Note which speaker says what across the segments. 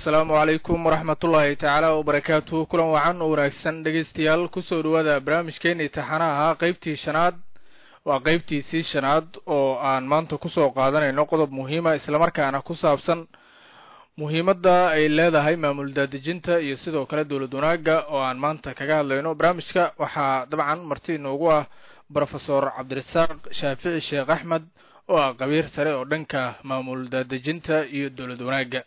Speaker 1: asalaamu calaykum waraxmatullaahi tacaala wabarakaatu kulan wacan oo wanaagsan dhegaystayaal kusoo dhawaada barnaamijkeena imtixaanaha ahaa qeybtii shanaad waa qeybtiisii shanaad oo aan maanta kusoo qaadanayno qodob muhiima islamarkaana ku saabsan muhiimadda ay leedahay maamul daadejinta iyo sidoo kale dowlad wanaagga oo aan maanta kaga hadlayno barnaamijka waxaa dabcan marti inoogu ah brofesor cabdirasaaq shaafici sheekh axmed oo ah qabiir sare oo dhanka maamul daadejinta iyo dowlad wanaagga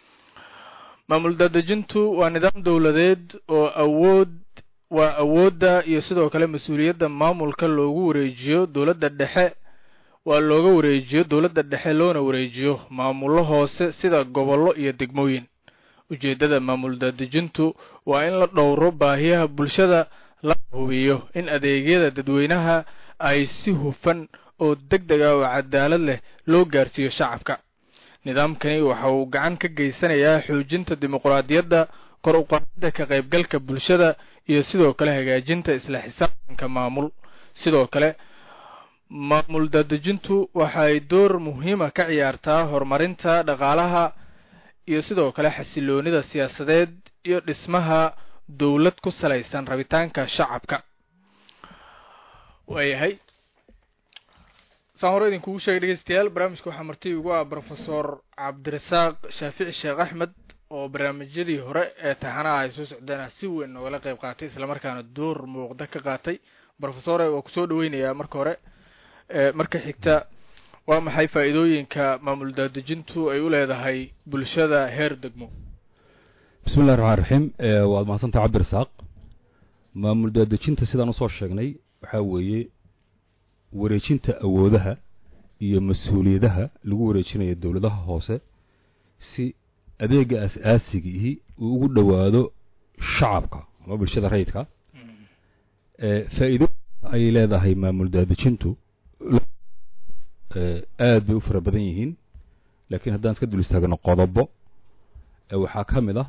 Speaker 1: maamul daadejintu waa nidaam dowladeed oo awood waa awoodda iyo sidoo kale mas-uuliyadda maamulka loogu wareejiyo dowladda dhexe waa looga wareejiyo dowladda dhexe loona wareejiyo maamullo hoose sida gobollo iyo degmooyin ujeeddada maamul daadejintu waa in la dhowro baahiyaha bulshada la hubiyo in adeegyada dadweynaha ay si hufan oo deg deg ah oo cadaalad leh loo gaarsiiyo shacabka nidaamkani waxa uu gacan ka geysanayaa xoojinta dimuqraadiyadda kor u qaadida ka qaybgalka bulshada iyo sidoo kale hagaajinta isla xisaabtanka maamul sidoo kale maamul daadejintu waxay door muhiima ka ciyaartaa horumarinta dhaqaalaha iyo sidoo kale xasiloonida siyaasadeed iyo dhismaha dowlad ku salaysan rabitaanka shacabka waayahay saan hore idinkugu sheegay dhegeystayaal barnaamijka waxaa marti ugu ah brofesor cabdirasaaq shaafici sheekh axmed oo barnaamijyadii hore ee taxanaha ay soo socdeen si weyn noogala qayb qaatay islamarkaana door muuqda ka qaatay brofesore waa kusoo dhaweynayaa marka hore marka xigta waa maxay faa'iidooyinka maamul daadejintu ay u leedahay bulshada heer degmo
Speaker 2: bismi llahi raxmaan raxiim waad mahadsantaha cabdirasaaq maamul daadejinta sidaan usoo sheegnay waxaa weeye wareejinta awoodaha iyo mas-uuliyadaha lagu wareejinayo dowladaha hoose si adeega as-aasigii uu ugu dhowaado shacabka ama bulshada rayidka faa'iido ayay leedahay maamul daadejintu aad bay u fara badan yihiin laakiin haddaan iska dul istaagno qodobo waxaa ka mid ah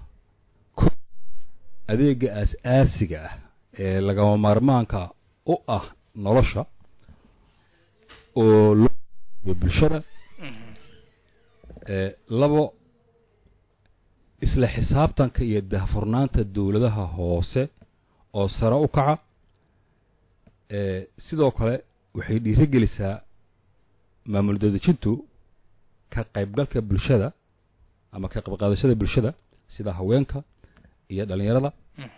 Speaker 2: adeega as-aasiga ah ee lagama maarmaanka u ah nolosha oo loo bulshada labo isla xisaabtanka iyo dahfurnaanta dowladaha hoose oo sare u kaca sidoo kale waxay dhiiro gelisaa maamul daadejintu ka qaybgalka bulshada ama ka qayb qaadashada bulshada sida haweenka iyo dhalinyarada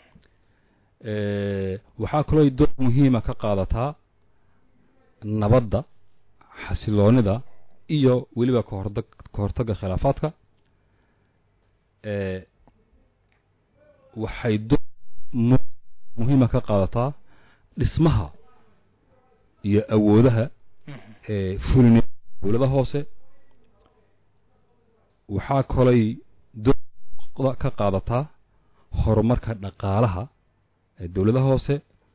Speaker 2: waxaa kaloo door muhiima ka qaadataa nabadda xasiloonida iyo weliba kahorda ka hortagga khilaafaadka waxay door muhiima ka qaadataa dhismaha iyo awoodaha fulini dowlada hoose waxaa kalay door ka qaadataa horumarka dhaqaalaha ee dowladaha hoose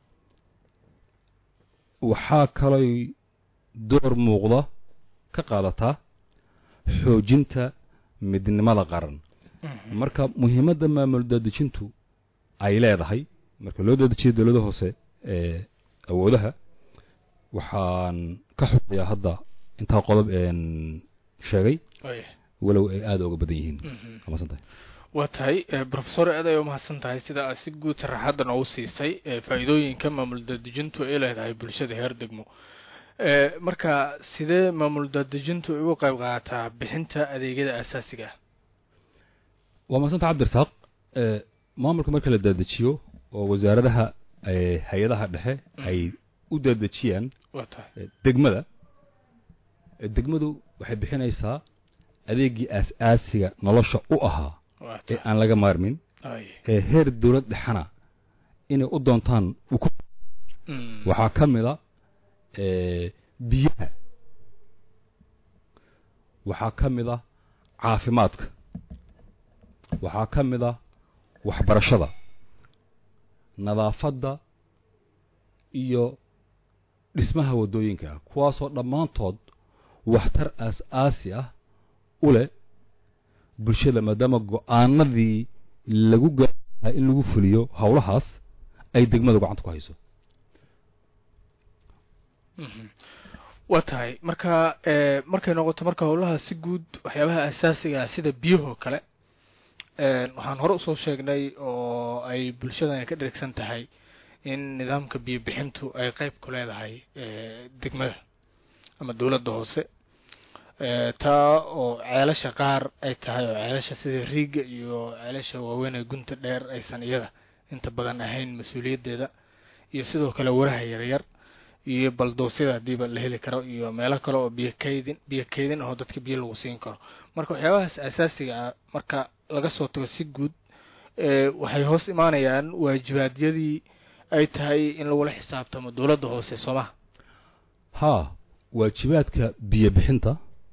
Speaker 2: waxaa kalay door muuqda ka qaadataa xoojinta midnimada qaran marka muhiimadda maamul daadejintu ay leedahay marka loo dadejiyo dowlada hoose ee awoodaha waxaan ka xusayaa hadda intaa qodob een sheegay walow ay aada uga badan yihiin amasantahay
Speaker 1: waa tahay brofesor aad ay umahadsan tahay sida aad si guud sharaxadda noogu siisay faa'iidooyinka maamul daadejintu ay leedahay bulshada heer degmo marka sidee maamul daadejintu ay uga qayb qaadataa bixinta adeegyada asaasiga ah
Speaker 2: waa mahadsanta cabdirasaaq maamulka marka la daadejiyo oo wasaaradaha hay-adaha dhexe ay u daadejiyaan
Speaker 1: waa tahay
Speaker 2: degmada degmadu waxay bixinaysaa adeegii aas-aasiga nolosha u ahaa
Speaker 1: waa
Speaker 2: ee
Speaker 1: tahay
Speaker 2: aan laga maarmin
Speaker 1: ay
Speaker 2: ee heer dowlad dhexana inay u doontaan u ku
Speaker 1: Mm.
Speaker 2: waxaa ka mid a biyaha waxaa ka mid a caafimaadka waxaa ka mid a waxbarashada nadaafadda iyo dhismaha waddooyinka kuwaasoo dhammaantood waxtar aas-aasi ah u leh bulshada maadaama go-aanadii lagu gaaraha in lagu fuliyo howlahaas ay degmadu gacanta ku hayso
Speaker 1: Mhm. waa tahay marka e markay noqoto marka howlaha si guud waxyaabaha asaasiga ah sida biyahoo kale waxaan hore usoo sheegnay oo ay bulshadan ka dherigsan tahay in nidaamka biyo bixintu ay qeyb ku leedahay degmada ama dowladda hoose taa oo ceelasha qaar ay tahay oo ceelasha sida riiga iyo ceelasha waaweyn ee gunta dheer aysan iyada inta badan ahayn mas-uuliyaddeeda iyo sidoo kale waraha yaryar iyo baldoosyada haddiiba la heli karo iyo meelo kale oo biyo kaydin biyo kaydin oo dadka biyo lagu siin karo marka waxyaabahaas asaasiga ah marka laga soo tago si guud waxay hoos imaanayaan waajibaadyadii ay tahay in lagula xisaabtamo dowladda hoose soomaha
Speaker 2: haa waajibaadka biyo bixinta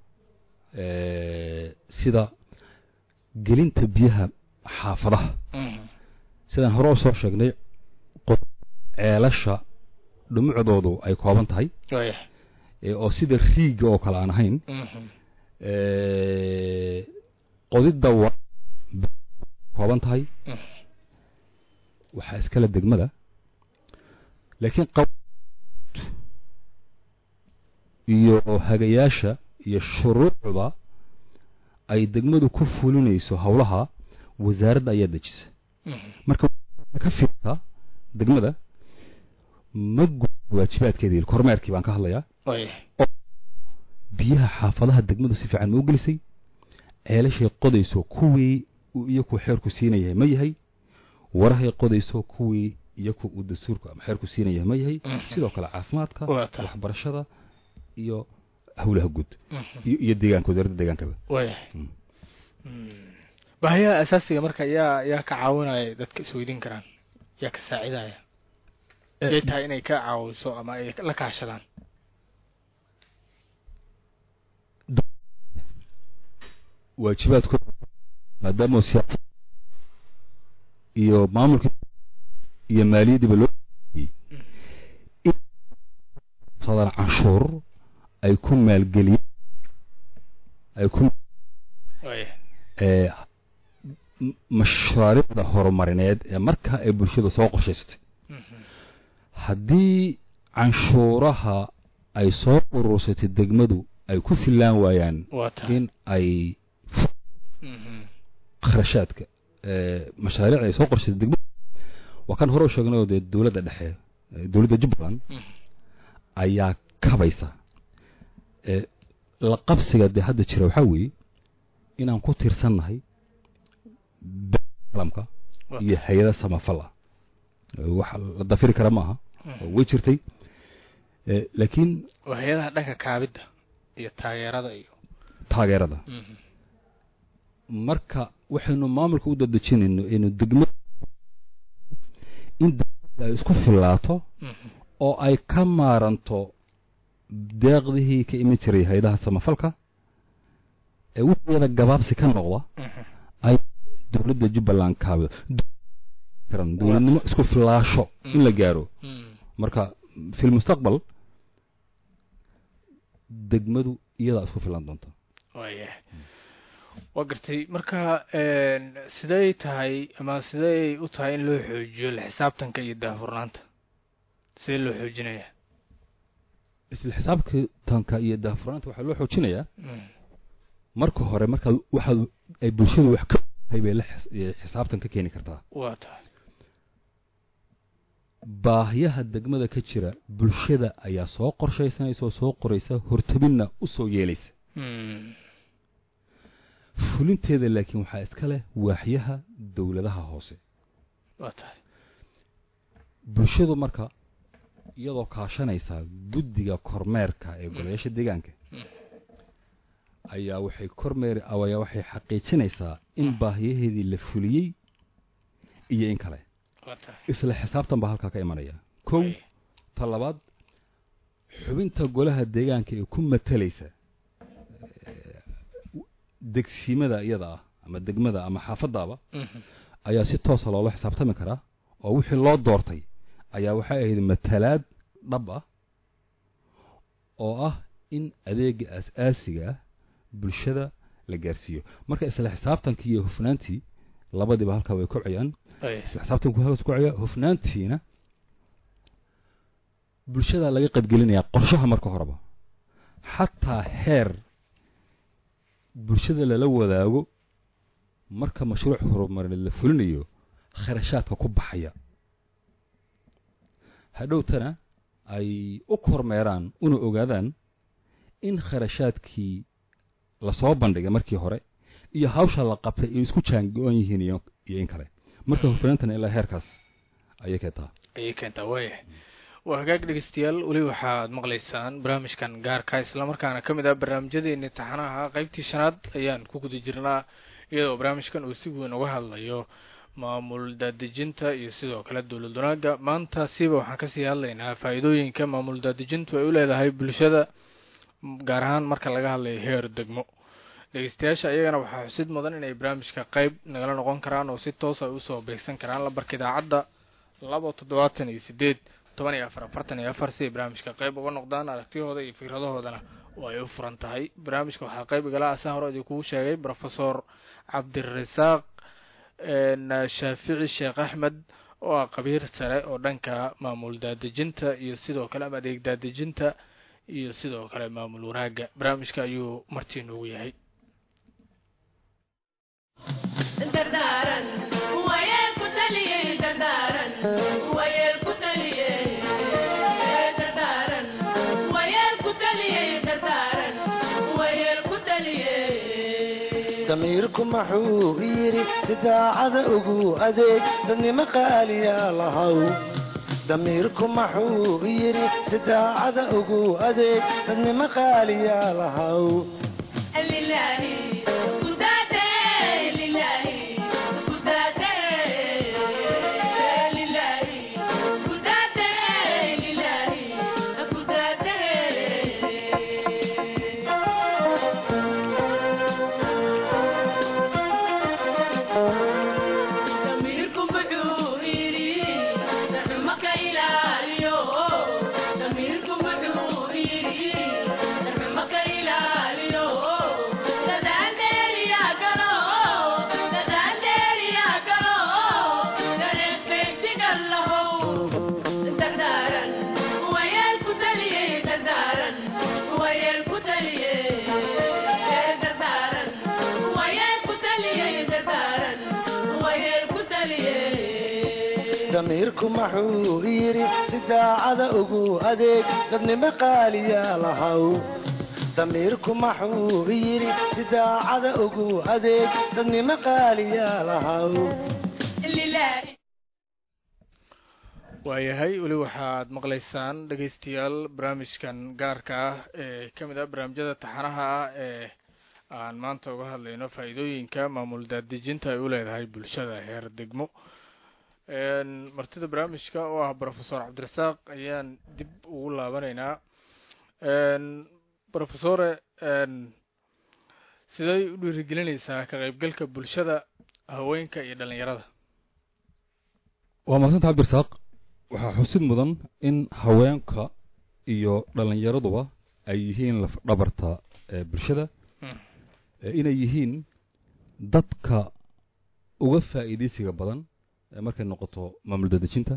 Speaker 2: sida gelinta biyaha xaafadaha sidaan hore usoo sheegnay ceelasha dhumucdoodu ay kooban tahay oo sida riiga oo kale aan ahayn qodidda waa kooban tahay waxaa iskale degmada laakiin iyo hagayaasha iyo shuruucda ay degmadu ku fulinayso howlaha wasaaradda ayaa dejisa marka ka fiirta degmada ma gud waajibaadkeedii kormeerkii baan ka hadlayaa biyaha xaafadaha degmadu si fiican ma u gelisay ceelashay qodayso kuwii iyo ku xeerku siinayahay ma yahay warahay qodayso kuwii iyo ku uu dastuurku ama xeerku siinayahay ma yahay sidoo kale caafimaadka waxbarashada iyo howlaha guud iyo deegaanka wasaaradda deegaankaba
Speaker 1: baahiyaha asaasiga marka yaa yaa ka caawinaya dadka isweydiin karaan yaa ka saacidaya yay tahay inay ka caawiso ama ay la kaashadaan
Speaker 2: waajibaadkooda maadaama siyaasa iyo maamulka iyo maaliyaddiiba loo sadaan canshuur ay ku maalgeliyeen ay ku mashaariicda horumarineed ee markaa ay bulshada soo qorshaysatay haddii canshuuraha ay soo urursatay degmadu ay ku fillaan waayaan in ay kharashaadka mashaariicda ay soo qorshaysay degmadu waa kan hore u sheegnay oo dee dowladda dhexe dowladda jubbaland ayaa kabaysa la qabsiga dee hadda jira waxaa weeye inaan ku tiirsannahay caalamka iyo hay-ada samafal ah wax la dafiri kara ma aha way jirtay laakiin
Speaker 1: hay-adaha dhanka kaabidda iyo taageerada iyo
Speaker 2: taageerada marka waxaynu maamulka u dadejinayno inu degma in degmada ay isku fillaato oo ay ka maaranto deeqdihii ka iman jiray hay-adaha samafalka ee wixiyada gabaabsi ka noqda ay dowladda jubbaland kaabido dowladnimo isku filaasho in la gaaro marka fi lmustaqbal degmadu iyadaa isku filan doonta
Speaker 1: waya waa gartay marka siday tahay ama siday u tahay in loo xoojiyo la xisaabtanka iyo daahfurnaanta sidee loo xoojinaya
Speaker 2: isla xisaabtanka iyo daahfurnaanta waxaa loo xoojinayaa marka hore markaad waxaad ay bulshadu wax ka hay bay la xisaabtan ka keeni kartaa
Speaker 1: waa tahay
Speaker 2: baahiyaha degmada ka jira bulshada ayaa soo qorshaysanaysa oo soo qoraysa hortabinna u soo yeelaysa fulinteeda laakiin waxaa iska leh waaxyaha dowladaha hoose
Speaker 1: waa tahay
Speaker 2: bulshadu marka iyadoo kaashanaysa guddiga kormeerka ee golayaasha deegaanka ayaa waxay kormeer ayaa waxay xaqiijinaysaa in baahiyaheedii la fuliyey iyo in kale isla xisaabtan baa halkaa ka imanaya kow ta labaad xubinta golaha deegaanka ee ku matalaysa degsimada iyada ah ama degmada ama xaafadaaba ayaa si toosa loola xisaabtami karaa oo wixii loo doortay ayaa waxay ahayd matalaad dhab ah oo ah in adeega aas-aasiga ah bulshada la gaarsiiyo marka isla xisaabtankii iyo hufnaantii labadiiba halkaa way kobcayaan isla xisaabtanku halkaas kobcaya hufnaantiina bulshada laga qaybgelinayaa qorshaha marka horeba xataa heer bulshada lala wadaago marka mashruuc horumarineed la fulinayo kharashaadka ku baxaya hadhowtana ay u kormeeraan una ogaadaan in kharashaadkii lasoo bandhigay markii hore iyo hawsha la qabtay ay isku jaango-an yihiin iyo iyo in kale marka hufnaantana ilaa heerkaas ayay keentaa
Speaker 1: ayay keentaa waayahay waa hagaag dhegeystayaal weli waxaad maqlaysaan barnaamijkan gaarka islamarkaana ka mid ah barnaamijyadeeni taxanaha qeybtii shanaad ayaan ku guda jirnaa iyadoo barnaamijkan uu si weyn uga hadlayo maamul daadejinta iyo sidoo kale dowlad wanaaga maanta siiba waxaan kasii hadlaynaa faa-iidooyinka maamul daadejintu ay u leedahay bulshada gaar ahaan marka laga hadlayo heer degmo dhegeystayaasha iyagana waxaa xusid mudan inay barnaamijka qeyb nagala noqon karaan oo si toos ay usoo beegsan karaan lambarka idaacadda laba toddobaatan iyo sideed toban iyo afar afartan iyo afar si ay barnaamijka qeyb uga noqdaan aragtiyahooda iyo fikradahoodana oo ay u furan tahay barnaamijka waxaa qeyb igala asan hore idinkugu sheegay rofesor cabdirasaaq shaafici sheekh axmed oo ah qabiir sare oo dhanka maamul daadejinta iyo sidoo kale ama adeeg daadejinta iyo sidoo kale maamul wanaaga barnaamijka ayuu martii noogu yahay
Speaker 3: damiirku maxuu yidhi si daacada ugu adeeg dadnimo qaaliya lahaw damiirku maxuu yidhi si daacada ugu adeeg dadnimo qaaliya lahaw damiirku maxuu yidhi si daacada ugu adeeg dadnimo qaaliya lahaw damiirku maxuu yidhi si daacada ugu adeeg dadnimo qaaliya lahaw
Speaker 1: waayahay weli waxaad maqlaysaan dhegeystayaal barnaamijkan gaarka ah ee ka mid ah barnaamijyada taxanaha ah ee aan maanta uga hadlayno faa-iidooyinka maamul daadejinta ay u leedahay bulshada heer degmo martida barnaamijka oo ah rofesor cabdirasaaq ayaan dib ugu laabanaynaa rofesore siday u dhiirigelinaysaa ka qeybgalka bulshada haweenka iyo dhalinyarada
Speaker 2: waa mahadsanta cabdirasaaq waxaa xusid mudan in haweenka iyo dhalinyaraduba ay yihiin laf dhabarta bulshada inay yihiin dadka uga faa'iidaysiga badan markay noqoto maamul dadejinta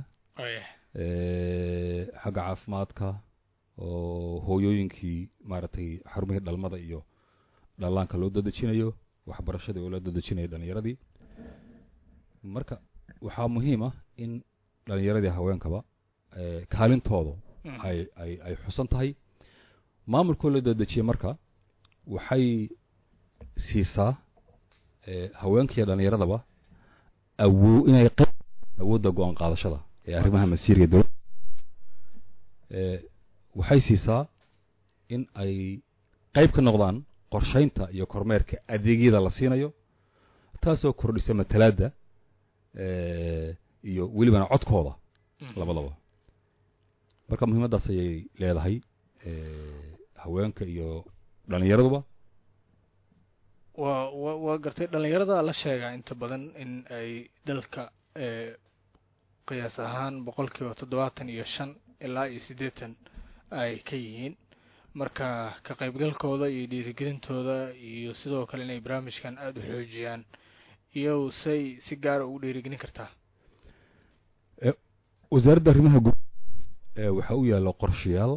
Speaker 2: xagga caafimaadka oo hooyooyinkii maaragtay xarumihii dhalmada iyo dhallaanka loo dadejinayo waxbarashadii oo loo dadejinayo dhalinyaradii marka waxaa muhiim ah in dhalinyaradii haweenkaba kaalintooda ay ay ay xusan tahay maamulkoo loo dadejiyey marka waxay siisaa haweenka iyo dhalinyaradaba awo inay qayb awoodda go-aan qaadashada ee arrimaha masiiriga dowladda waxay siisaa in ay qayb ka noqdaan qorshaynta iyo kormeerka adeegyada la siinayo taasoo kordhisa matalaadda iyo welibana codkooda labadaba marka muhiimaddaas ayay leedahay haweenka iyo dhalinyaraduba
Speaker 1: waa wa waa gartay dhalinyarada la sheegaa inta badan in ay dalka qiyaas ahaan boqol kiiba toddobaatan iyo shan ilaa iyo siddeetan ay ka yihiin marka ka qaybgalkooda iyo dhiirigelintooda iyo sidoo kale inay barnaamijkan aada u xoojiyaan iyo say si gaara ugu dhiirigelin kartaa
Speaker 2: wasaaradda arrimaha guud waxaa u yaalla qorshayaal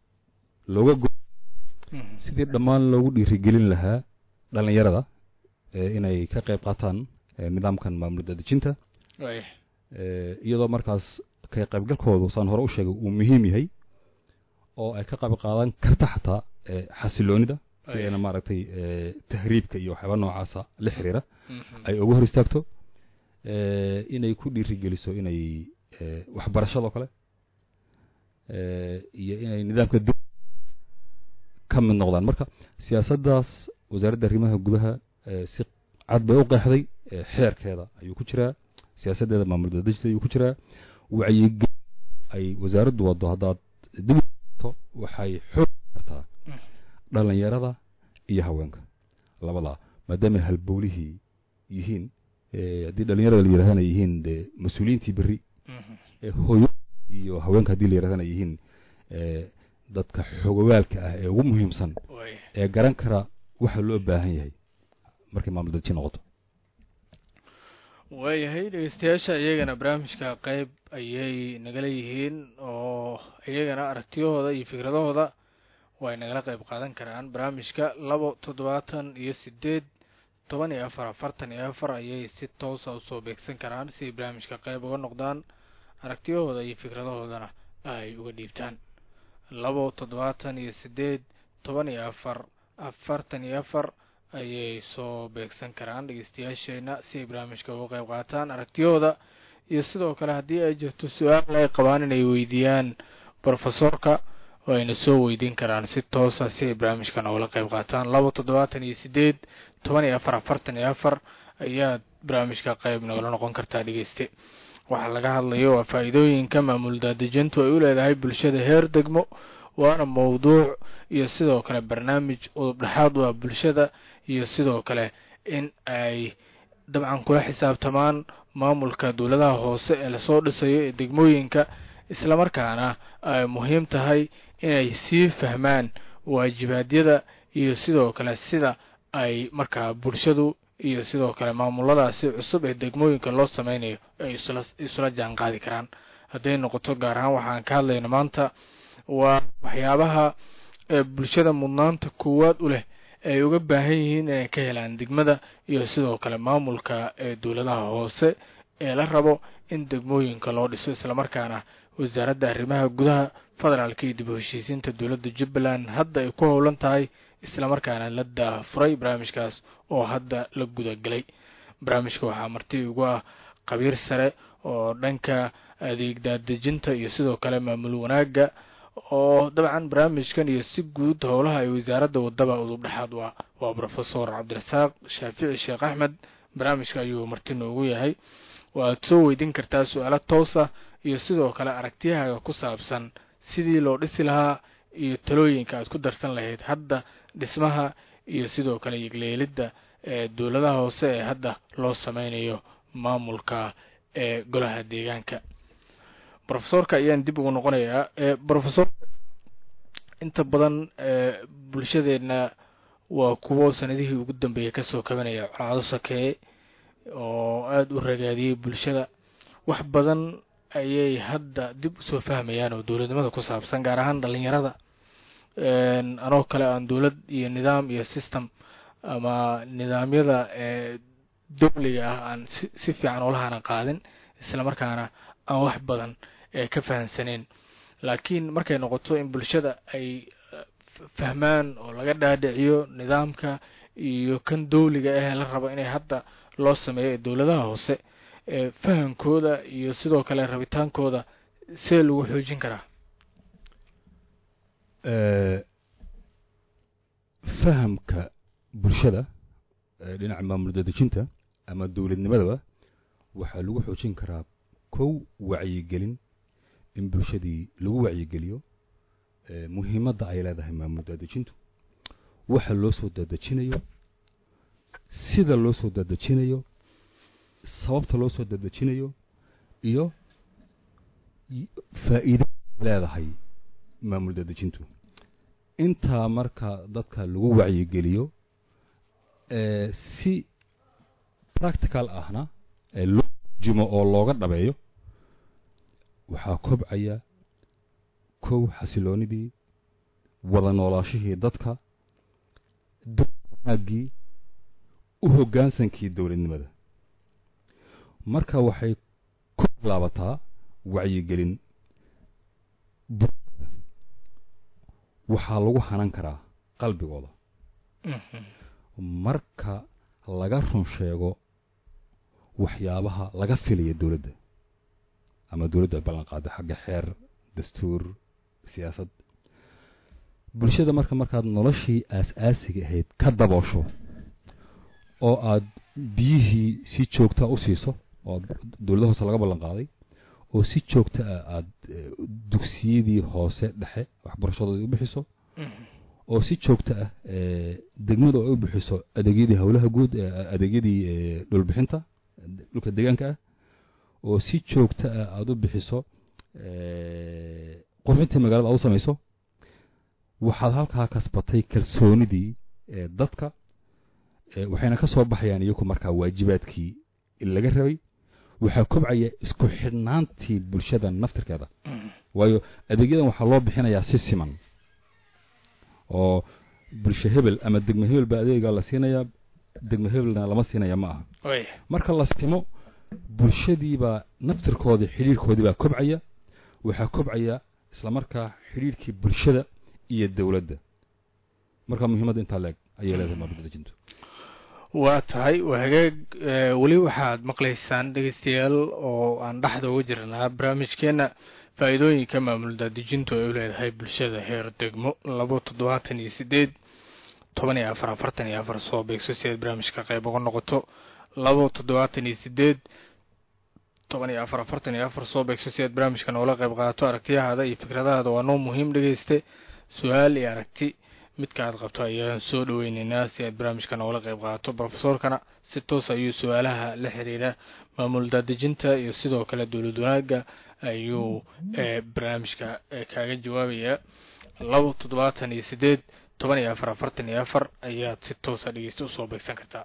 Speaker 2: looga go sidii dhammaan loogu dhiirigelin lahaa dhalinyarada inay ka qayb qaataan nidaamkan maamul daadejinta iyadoo markaas ka qaybgalkoodu saan hore u sheegay uu muhiim yahay oo ay ka qayb qaadan karta xataa xasiloonida si ayna maaragtay tahriibka iyo waxyaaba noocaasa la xiriira ay uga hor istaagto inay ku dhiirigeliso inay waxbarashadoo kale iyo inay nidaamka dib ka mid noqdaan marka siyaasaddaas wasaaradda arrimaha gudaha si cad bay u qeexday xeerkeeda ayuu ku jiraa siyaasaddeeda maamul daadejta ayuu ku jiraa wacyigel ay wasaaraddu waddo haddaad dib to waxay xoog kartaa dhalinyarada iyo haweenka labadaa maadaama halbowlihii yihiin haddii dhalinyarada la yidhahdana yihiin dee mas-uuliyiintii berri hooyo iyo haweenka haddii la yidhahdana yihiin dadka xogowaalka ah ee ugu muhiimsan ee garan kara waxa loo baahan yahay markay maamul dadji noqoto
Speaker 1: waayahay dhegeystayaasha iyagana barnaamijka qeyb ayay nagala yihiin oo iyagana aragtiyahooda iyo fikradahooda way nagala qeyb qaadan karaan barnaamijka labo toddobaatan iyo sideed toban iyo afar afartan iyo afar ayay si toosa usoo beegsan karaan si ay barnaamijka qeyb uga noqdaan aragtiyahooda iyo fikradahoodana ay uga dhiibtaan labo toddobaatan iyo sideed toban iyo afar afartan iyo afar ayay soo beegsan karaan dhegeystayaasheena si ay barnaamijka uga qeyb qaataan aragtiyahooda iyo sidoo kale haddii ay jirto su-aal ay qabaan inay weydiiyaan brofesorka oo ayna soo weydiin karaan si toosa si ay barnaamijkan ugala qeyb qaataan laba toddobaatan iyo sideed toban iyo afar afartan iyo afar ayaad barnaamijka qeyb nagala noqon kartaa dhegeyste waxaa laga hadlayo waa faa-iidooyinka maamul daadejintu ay u leedahay bulshada heer degmo waana mowduuc iyo sidoo kale barnaamij udub dhexaad waa bulshada iyo sidoo kale in ay dabcan kula xisaabtamaan maamulka dowladaha hoose ee lasoo dhisayo ee degmooyinka islamarkaana ay muhiim tahay inay sii fahmaan waajibaadyada iyo sidoo kale sida ay markaa bulshadu iyo sidoo kale maamuladaasi cusub ee degmooyinka loo sameynayo ay isla isula jaan qaadi karaan hadday noqoto gaar ahaan waxaan ka hadlayno maanta waa waxyaabaha ee bulshada mudnaanta koowaad u leh ay uga baahan yihiin inay ka helaan degmada iyo sidoo kale maamulka ee dowladaha hoose ee la rabo in degmooyinka loo dhiso islamarkaana wasaaradda arrimaha gudaha federaalka iyo dib u heshiisiinta dowladda jubbaland hadda ay ku howlan tahay islamarkaana la daafuray barnaamijkaas oo hadda la gudagelay barnaamijka waxaa marti ugu ah qabiir sare oo dhanka adeeg daadejinta iyo sidoo kale maamul wanaagga oo dabcan barnaamijkan iyo si guud howlaha ay wasaaradda wadaba udub dhexaad waa waa brofesor cabdirasaaq shaafici sheekh axmed barnaamijka ayuu marti noogu yahay waaad soo weydiin kartaa su-aalo toosa iyo sidoo kale aragtiyahaaga ku saabsan sidii loo dhisi lahaa iyo talooyinka aad ku darsan lahayd hadda dhismaha iyo sidoo kale yegleelidda ee dowladaha hoose ee hadda loo sameynayo maamulka ee golaha deegaanka brofesorka ayaan dib ugu noqonayaa brofesor inta badan bulshadeenna waa kuwo sanadihii ugu dambeeyay kasoo kabanaya colaado sakeeye oo aada u ragaadiyey bulshada wax badan ayay hadda dib usoo fahmayaan oo dowladnimada ku saabsan gaar ahaan dhalinyarada anoo kale aan dowlad iyo nidaam iyo system ama nidaamyada ee dowliga ah aan si si fiican olahana qaadin islamarkaana aan wax badan ee ka fahamsaneen laakiin markay noqoto in bulshada ay fahmaan oo laga dhaadhiciyo nidaamka iyo kan dowliga ah la rabo inay hadda loo sameeyo ee dowladaha hoose ee fahamkooda iyo sidoo kale rabitaankooda see lagu xoojin karaa
Speaker 2: fahamka bulshada dhinaca maamul dadejinta ama dowladnimadaba waxaa lagu xoojin karaa kow wacyigelin in bulshadii lagu wacyigeliyo muhiimadda ay leedahay maamul daadejintu waxa loo soo daadejinayo sida loo soo daadejinayo sababta loo soo daadejinayo iyo faa'iida leedahay maamul daadejintu intaa marka dadka lagu wacyigeliyo si practical ahna loo jimo oo looga dhabeeyo waxaa kobcaya kow xasiloonidii wada noolaashihii dadka wanaagii u hoggaansankii dowladnimada marka waxay ku laabataa wacyigelin bulshada waxaa lagu hanan karaa qalbigooda marka laga run sheego waxyaabaha laga filaya dowladda ama dowladda ay ballan qaada xagga xeer dastuur siyaasad bulshada marka markaad noloshii aas-aasiga ahayd ka daboosho oo aad biyihii si joogtaa u siiso oo dowladda hoose laga ballan qaaday oo si joogta ah aad dugsiyadii hoose dhexe waxbarashadooda u bixiso oo si joogta ah degmadu ay u bixiso adeegyadii howlaha guud adeegyadii dhulbixinta dhulka deegaanka ah oo si joogta ah aada u bixiso qurxintii magaalada aad u samayso waxaad halkaa kasbatay kalsoonidii dadka waxayna ka soo baxayaan iyagu markaa waajibaadkii laga rabay waxaa kobcaya isku xidhnaantii bulshada naftirkeeda waayo adeegyadan waxaa loo bixinayaa si siman oo bulsho hebel ama degmo hebel baa adeegaa la siinayaa degmo hebelna lama siinaya ma aha marka la simo bulshadiibaa naftirkoodii xidhiirkoodii baa kobcaya waxaa kobcaya islamarkaa xidhiirkii bulshada iyo dowladda marka muhiimadda intaa leeg ayay leedahay maamulda dejintu
Speaker 1: waa tahay waa hagaag weli waxaad maqlaysaan dhegeystayaal oo aan dhexda uga jirnaa barnaamijkeena faa-iidooyinka maamul daadejintu ay u leedahay bulshada heer degmo labo toddobaatan iyo sideed toban iyo afar afartan iyo afar soo beegso si aad barnaamijka qayb uga noqoto labo toddobaatan iyo sideed toban iyo afar afartan iyo afar soo beegso si aad barnaamijka noola qayb qaadato aragtiyahaada iyo fikradahaada waa noo muhiim dhegeyste su-aal iyo aragti midka aad qabto ayaan soo dhaweyneynaa si aad barnaamijka noola qayb qaadato brofesorkana si toos ayuu su-aalaha la xiriira maamul daadejinta iyo sidoo kale dowlad wanaaga ayuu barnaamijka kaaga jawaabayaa labo toddobaatan iyo sideed toban iyo afar afartan iyo afar ayaad si toosa dhegeysta usoo beegsan kartaa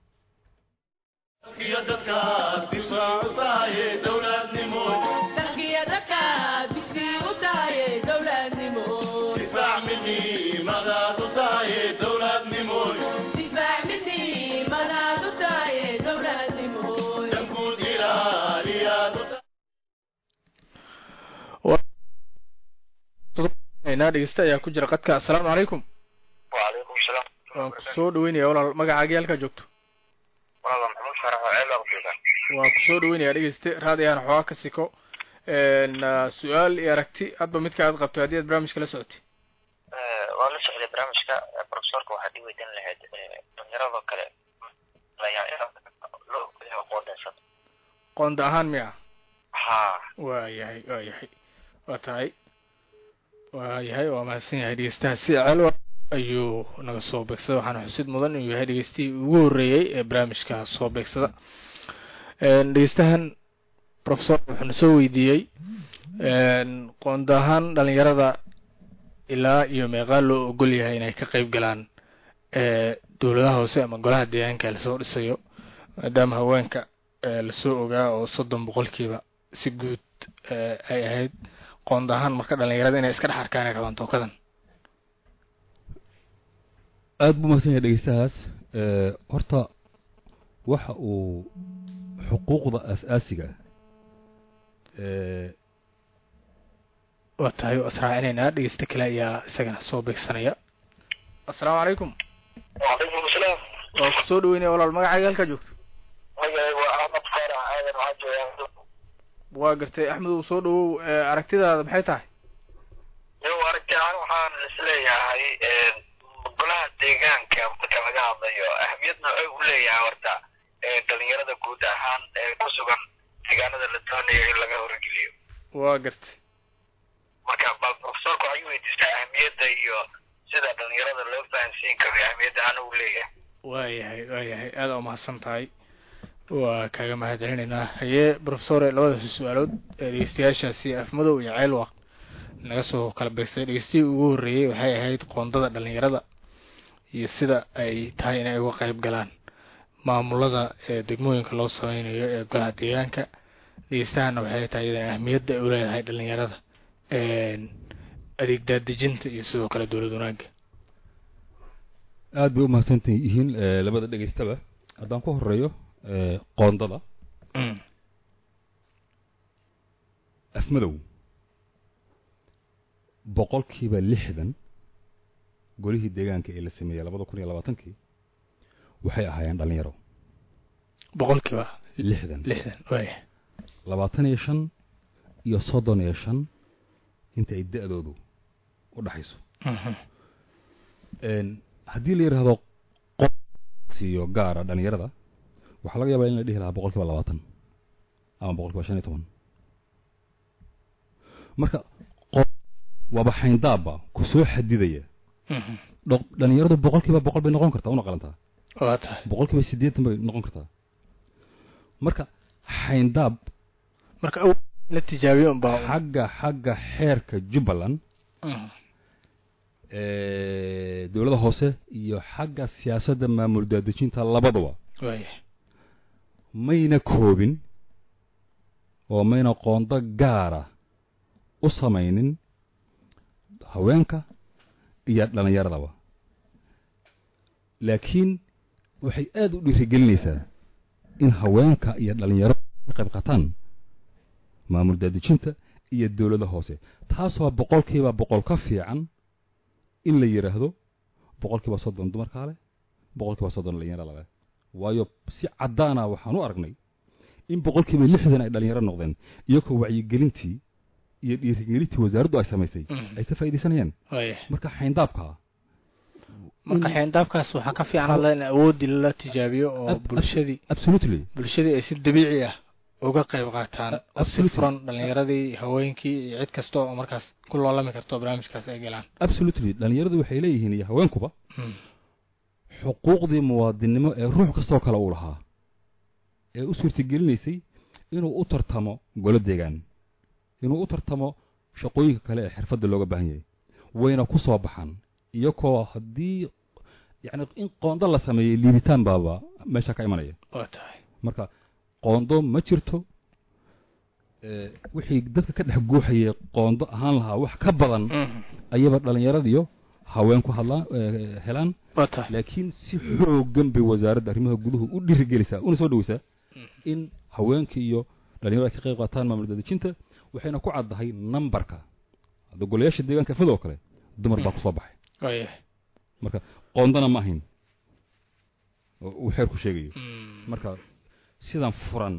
Speaker 1: dhegeysta ayaa ku jira qadka assalaamu calaykum
Speaker 4: wacalaykum salaam
Speaker 1: waan ku soo dhaweynaya walaal magacaagii halkaa joogto
Speaker 4: walaal maxamuud farax oo ceel aqbiga
Speaker 1: waan ku soo dhaweynaya dhegeyste raadiyaan xoogaa ka siko su-aal iyo aragti hadba midka aad qabto haddii aad barnaamijka la socotay
Speaker 4: waa la socday barnaamijka profesorka waxaad i weydiin lahayd dhalinyarado kale loo qoodeysan
Speaker 1: qoonda ahaan miya
Speaker 4: ha
Speaker 1: waa yahay waa yahay waa tahay waa yahay waa mahadsan yahay dhegeystaha si celo ayuu naga soo beegsada waxaana xusid mudan inuu yahay dhegeystihii ugu horreeyey ee barnaamijka soo beegsada dhegeystahan professor wuxuuna soo weydiiyey qoonda ahaan dhalinyarada ilaa iyo meeqaa loo ogol yahay inay ka qeyb galaan dowladaha hoose ama golaha deegaanka lasoo dhisayo maadaama haweenka lasoo ogaa oo soddon boqolkiiba si guud ay ahayd qoonda ahaan marka dhalinyarada inay iska dhex arkaan ay rabaan tookadan
Speaker 2: aada buu mahadsan yahay dhegeystahaas horta waxa uu xuquuqda aas-aasiga
Speaker 1: waa tahay israacinaynaa dhegeysta kale ayaa isagana soo beegsanaya assalaamu calaykum
Speaker 4: wacalaykum asalaam
Speaker 1: waa ku soo dhaweynaya walaal magacaaga halkaa joogto
Speaker 4: magacay waa axmed faarax aadan waxaa joogaa
Speaker 1: waa gartay axmed uu soo dhawow aragtidaada maxay tahay
Speaker 4: yow aragti ahaan waxaan isleeyahay golaha deegaanka marka laga hadlayo ahmiyad noocay u leeyahay horta dhalinyarada guud ahaan ee ku sugan deegaanada la doonayo in laga horgeliyo
Speaker 1: waa gartay
Speaker 4: marka bal profesorka waxay weydiistaa ahmiyadda iyo sida dhalinyarada loo fahansiin karo ahmiyadda aana u leeyahay
Speaker 1: waayahay waayahay aada u mahadsan tahay waa kaaga mahad celinaynaa haye profesore labadaasi su-aalood ee dhegeystayaashaasi afmadow iyo ceelwaq naga soo kala beegsay dhegeystihii ugu horreeyey waxay ahayd qoondada dhalinyarada iyo sida ay tahay inay uga qeyb galaan maamulada ee degmooyinka loo sameynayo ee golaha deegaanka dhegeystahana waxay tahay iyadan ahmiyadda ay u leedahay dhalinyarada adeeg daadejinta iyo sidoo kale dowlad wanaagga
Speaker 2: aada bay u mahadsantan yihiin labada dhegeystaba haddaan ku horeeyo qoondada afmadow boqolkiiba lixdan golihii deegaanka ee la sameeyey labada kun iyo labaatankii waxay ahaayeen dhallinyaro
Speaker 1: boqolkiiba
Speaker 2: lixdan
Speaker 1: lixdan waaya
Speaker 2: labaatan iyo shan iyo soddon iyo shan inta ay da-doodu u dhaxayso haddii la yidhaahdo siiyo gaara dhallinyarada waxaa laga yaabaa in la dhihi lahaa boqol kiiba labaatan ama boqol kiiba shan iyo toban marka waaba xayndaabba ku soo xadidaya dhallinyaradu boqol kiiba boqol bay noqon kartaa una qalantaa
Speaker 1: waa tahay
Speaker 2: boqol kiiba siddeetan bay noqon kartaa marka xayndaab
Speaker 1: marka aw la tijaabiyo unbaa
Speaker 2: xagga xagga xeerka jubbaland dowladda hoose iyo xagga siyaasadda maamul daadejinta labaduba
Speaker 1: waaya
Speaker 2: mayna koobin oo mayna qoondo gaara u samaynin haweenka iyo dhallinyaradaba laakiin waxay aada u dhiirigelinaysaa in haweenka iyo dhallinyarada ka qayb qaataan maamul daadejinta iyo dowladda hoose taasoo boqolkiiba boqol ka fiican in la yidhaahdo boqolkiiba soddon dumarkaa leh boqolkiiba soddon dhallinyarada leh waayo si caddaana waxaan u aragnay in boqolkiiba lixdan ay dhallinyaro noqdeen iyagoo wacyigelintii iyo dhiirigelintii wasaaraddu ay samaysay ay ka faa'iidaysanayaan
Speaker 1: waaya
Speaker 2: marka xayndaabka
Speaker 1: marka xeendaabkaas waxaa ka fiican alla in awoodii lala tijaabiyo oo bulshadii
Speaker 2: absolutely
Speaker 1: bulshadii ay si dabiici ah uga qayb qaataan oo si
Speaker 2: Absolutely.
Speaker 1: furan dhallinyaradii haweenkii iyo cid kasta oo markaas ku loolami karto barnaamijkaas ay galaan
Speaker 2: absolutely dhallinyaradu waxay leeyihiin iyo haweenkuba xuquuqdii muwaadinnimo ee ruux kastoo kale uu lahaa ee u suurtagelinaysay inuu u tartamo golo deegaan inuu u tartamo shaqooyinka kale ee xirfadda looga baahan yahay wayna ku soo baxaan iyagoo haddii yacni in qoondo la sameeyey liibitaan baaba meesha ka imanaya
Speaker 1: waa tahay
Speaker 2: marka qoondo ma jirto ee, wixii dadka ka dhex guuxayay qoondo ahaan lahaa wax ka badan ayaba dhallinyaradiyo haween ku hadlaan ee, helaan
Speaker 1: waa tahay
Speaker 2: laakiin si xoogan bay wasaaradda arrimaha guduhu u dhiirigelisaa una soo dhoweysaa in haweenka iyo dhalinyaradu ay ka qayb qaataan maamul daadejinta waxayna ku caddahay nambarka hadda golayaasha deegaanka fidoo kale dumar baa kusoo baxay
Speaker 1: waaya
Speaker 2: marka qoondana ma ahayn oo uu xeerku sheegayo marka sidan furan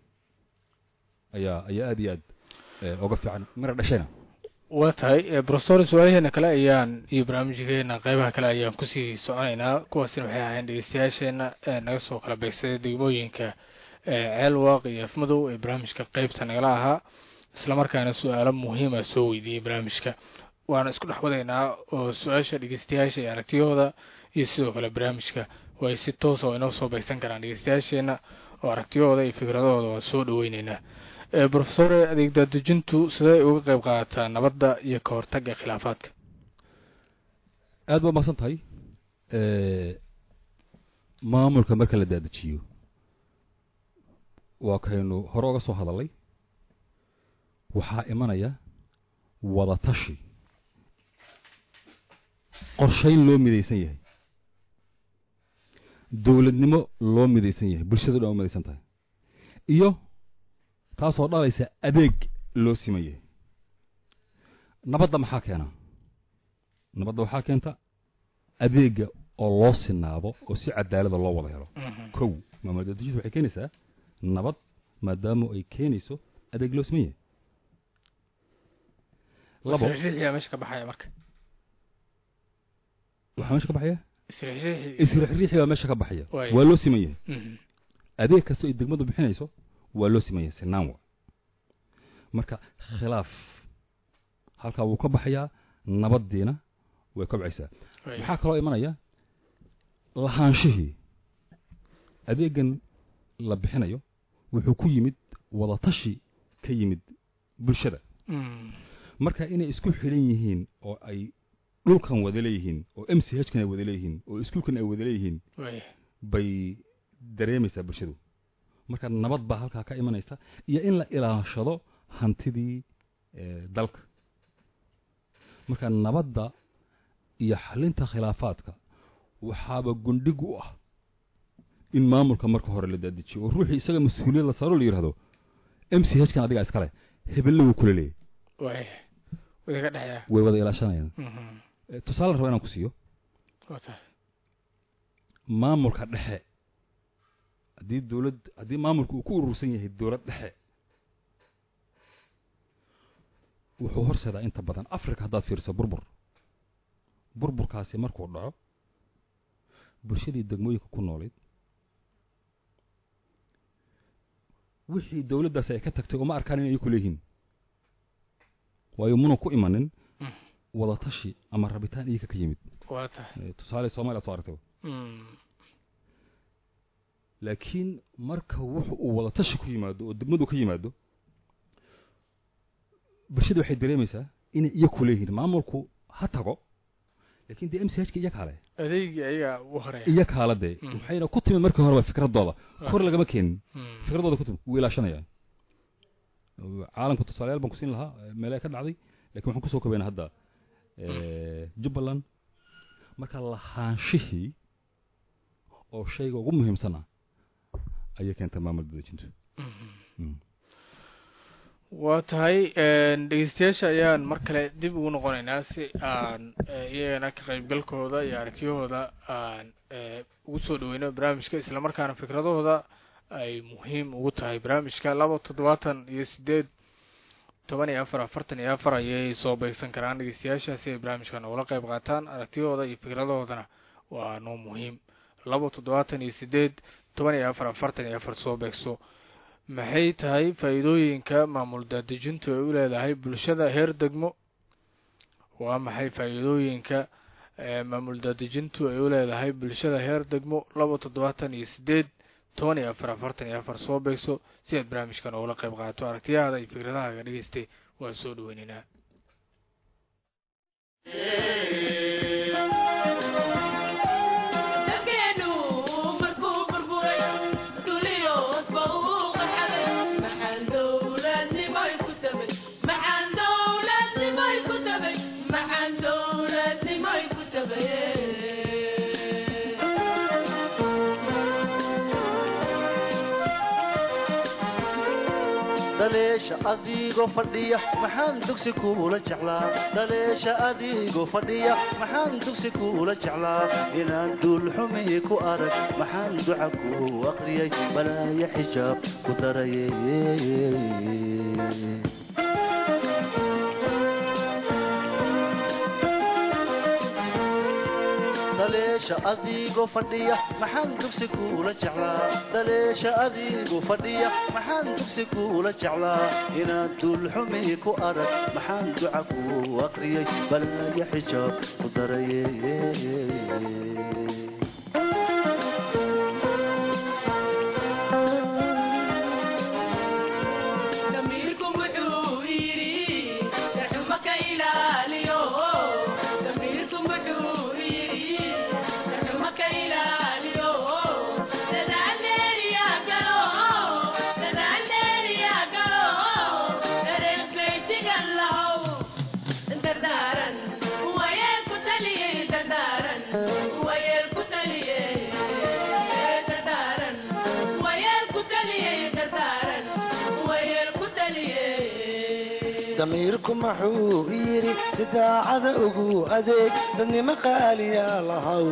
Speaker 2: ayaa ayaa aad iyo aad eh, uga fiican mira dhashayna
Speaker 1: waa tahay e, professor su-aalaheena kale ayaan iyo barnaamijkeena qeybaha kale ayaan kusii soconaynaa kuwaasina waxay ahayn dhegeystayaasheena ee naga soo kala beegsaday degmooyinka ee ceelwaaq iyo afmadow ee barnaamijka qeybta nagala ahaa islamarkaana su-aalo muhiima soo weydiiyey barnaamijka waana isku dhex wadaynaa oo su-aasha dhegeystayaasha iyo aragtiyahooda iyo sidoo kale barnaamijka way si toosa oo inoo soo beegsan karaan dhegeystayaasheena oo aragtiyahooda iyo fikradahooda waan soo dhaweyneynaa e, professore adeeg daadejintu sidee uga qayb qaadataa nabadda iyo ka hortagga khilaafaadka
Speaker 2: aad baa mahadsan tahay Eh, maamulka marka la daadajiyo waa kaynu hore uga soo hadalay waxaa imanaya wadatashi qorshayn loo midaysan yahay dowladnimo loo midaysan yahay bulshada dhan u midaysan tahay iyo taasoo dhalaysa adeeg loo siman yahay nabadda maxaa keena nabadda waxaa keenta adeega oo loo sinaado oo si cadaalada loo wada helo kow maamul daadejinta waxay keenaysaa nabad maadaama ay keenayso adeeg loo siman yahay labo
Speaker 1: isriixriixiyaa meesha ka baxaya marka
Speaker 2: waxaa meesha ka baxaya
Speaker 1: isriixriixi
Speaker 2: isriixriixi baa meesha ka baxaya
Speaker 1: Waayo.
Speaker 2: waa loo siman yahay
Speaker 1: Mhm.
Speaker 2: adeeg kastoo ay degmadu bixinayso waa loo siman yahay sinaan wa marka khilaaf halkaa wuu ka baxayaa nabaddiina way kobcaysaa
Speaker 1: Waaya.
Speaker 2: maxaa kaloo imanaya lahaanshihii adeegan la bixinayo wuxuu ku yimid wadatashi ka yimid bulshada
Speaker 1: Mm.
Speaker 2: marka inay isku xidhan yihiin oo ay dhulkan wada leeyihiin oo m c h kan ay wada leeyihiin oo iskuulkan ay wada leeyihiin
Speaker 1: Waaya.
Speaker 2: bay dareemaysaa bulshadu marka nabad baa halkaa ka imanaysa iyo in la ilaashado hantidii eh, dalka marka nabadda iyo xalinta khilaafaadka waxaaba gundhig u ah in maamulka marka hore la daadijiyo oo ruuxii isaga mas-uuliyad la saaro la yidhahdo m c h kan adigaa iskale hebelle wuu kula leeyay
Speaker 1: waay way ka dhexeeya
Speaker 2: way wada ilaashanayaan
Speaker 1: Mhm.
Speaker 2: Eh, tusaale la raba inaan ku siiyo
Speaker 1: waa tahay
Speaker 2: maamulka dhexe haddii dowlad haddii maamulka uu ku urursan yahay dowlad dhexe wuxuu horseedaa inta badan africa haddaad fiiriso burbur burburkaasi markuu dhaco bulshadii degmooyinka ku noolayd wixii dowladdaasi ay ka tagtay uma arkaan inay ku leeyihiin waayo muna ku imanin
Speaker 1: Mm.
Speaker 2: wadatashi ama rabitaan iyaga ka yimid
Speaker 1: waa tahay
Speaker 2: Eh, tusaale soomaaliya soo aragtay
Speaker 1: Mm.
Speaker 2: laakiin marka wuxu uu wadatashi ku yimaado oo degmadu ka yimaado bulshada waxay dareemaysaa inay iyo ku leeyihiin maamulku ha tago laakiin dee m c h ka iyo kaale
Speaker 1: adeegii ayaga u horeeya
Speaker 2: iyo kaala dee
Speaker 1: Mm.
Speaker 2: waxayna ku timid markii horeba fikradooda kor lagama keenin
Speaker 1: Mm.
Speaker 2: fikradooda ku timid wuu ilaashanayaan caalamka tusaalayaal baan ku siin lahaa eh, meelaha ka dhacday lakin waxaan kusoo kobayna hadda eh, jubbaland marka lahaanshihii oo shayga ugu muhiimsan ah ayay keentay maamul dadejintu Mm.
Speaker 1: waa tahay dhegeystayaasha ayaan mar kale dib ugu noqonaynaa si aan eh, iyagana ka qaybgalkooda iyo aragtiyahooda aan eh, ugu soo dhaweyno barnaamijka islamarkaana fikradahooda ay muhiim ugu tahay barnaamijka laba toddobaatan iyo sideed toban iyo afar afartan iyo afar ayay soo beegsan karaan dhegeystayaasha si ay barnaamijka noogala qayb qaataan aragtiyahooda iyo fikradahoodana waa noo muhiim laba toddobaatan iyo sideed toban iyo afar afartan iyo afar soo beegso maxay tahay faa'iidooyinka maamul daadejintu ay u leedahay bulshada heer degmo waa maxay faa'iidooyinka eh, maamul daadejintu ay u leedahay bulshada heer degmo laba toddobaatan iyo sideed toban iyo afar afartan iyo afar soo beegso si aad barnaamijkan oogala qayb qaato aragtiyahaada iyo fikradahaaga dhegeystay waa soo dhaweynaynaa
Speaker 5: dalkeenu markuu burburay duliyoosba uu qarxaday maxaan dowladnimoy ku tabay maxaan dowladnimoy ku tabay maxaan dowladnimoy ku tabay
Speaker 3: dhaleesha adigoo fadhiya maxaan dugsi kuula jeclaa dhaleesha adigoo fadhiya maxaan dugsi kuula jeclaa inaan duulxumi ku arag maxaan duca ku aqriyay balaaya xijaab ku daraye dhaleesha adigoo fadhiya maxaan dugsi kuula jeclaa dhaleesha adigoo fadhiya maxaan dugsi kuula jeclaa inaan duulxumi ku arag maxaan duca ku aqriyay balaaya xijaab ku daraye
Speaker 5: damiirku wuxuu yidhi darxuma ka ilaaliyo damiirku wuxuu yidhi darxuma ka ilaaliyo dadaal dheeriya galo dadaal dheeriya galo dareenkayjigan lahow dardaaran wayeel ku taliyey dardaaran wayeel ku taliyey dardaaran wayeel ku taliyey dardaaran wayeel ku taliyey
Speaker 3: damiirku maxuu yidhi si daacada ugu adeeg dadnimo qaaliyaa lahaw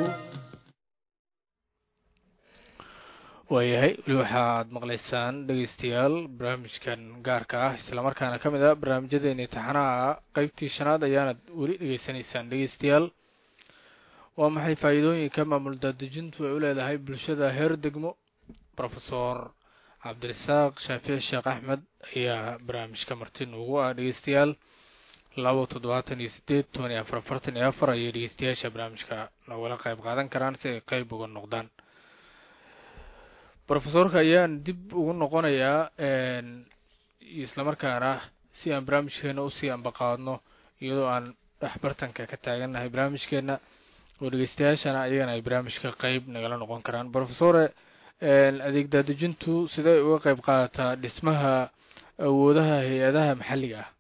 Speaker 1: waayahay weli waxaad maqlaysaan dhegeystayaal barnaamijkan gaarka ah islamarkaana ka mid ah barnaamijyadeena imtixaanaha qeybtii shanaad ayaanad weli dhegeysanaysaan dhegeystayaal waa maxay faa'iidooyinka maamul daadejintu ay u leedahay bulshada heer degmo profesor cabdirasaaq shaafici sheekh axmed ayaa barnaamijka marti nuugu ah dhegeystayaal laba toddobaatan iyo sideed toban iyo afar afartan iyo afar ayay dhegeystayaasha barnaamijka nogala qayb qaadan karaan si ay qeyb uga noqdaan profesorka ayaan dib ugu noqonayaa islamarkaana si aan barnaamijkeena usii ambaqaadno iyadoo aan dhexbartanka ka taagannahay barnaamijkeena oo dhegeystayaashana iyagana ay barnaamijka qeyb nagala noqon karaan profesore adeeg daadejintu sidee uga qeyb qaadataa dhismaha awoodaha hay-adaha maxalliga ah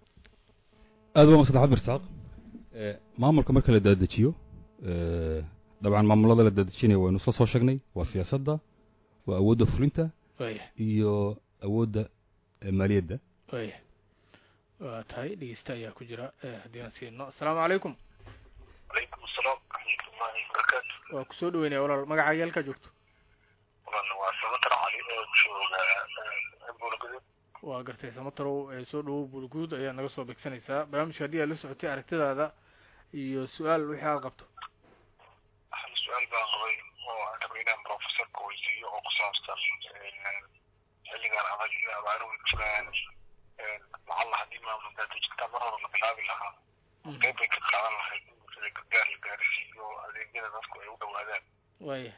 Speaker 2: aad baa masan axmed mirsaaq maamulka marka la daadejiyo dabcan maamulada la dadejinaya waynu isla soo sheegnay waa siyaasadda waa awoodda fulinta
Speaker 1: waaya
Speaker 2: iyo awoodda eh, maaliyadda
Speaker 1: waaya waa tahay dhegeysta ayaa ku jira eh, haddii aan siino asalaamu calaykum
Speaker 4: calaykum asalaam waraxmatullaahi wabarakaatu
Speaker 1: waa kusoo dhaweynaya walaal magacaaga halkaa joogto
Speaker 4: walan waa samatar cali oo jooga buulgaduud
Speaker 1: waa gartay samatarow ee soo dhawow bulguud ayaa naga soo begsanaysaa barnaamijka haddii aad la socotay aragtidaada iyo su-aal wixii aad qabto
Speaker 4: hal su-aal baan qabay oo aan rabay inaan professorka weydiiyo oo ku saabsan xilligan adag iyo abaaruhu jiraan lacalla haddii maamul daadejinta mar hore la bilaabi lahaa qeyb bay ka qaadan lahayd in bulshada gargaar la gaarsiiyo adeegyada dadku ay u dhowaadaan
Speaker 1: waaya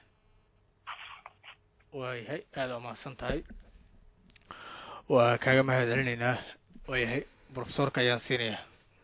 Speaker 1: waayahay aada waa mahadsan tahay waa kaaga mahad celinaynaa waayahay profesorka ayaan siinaya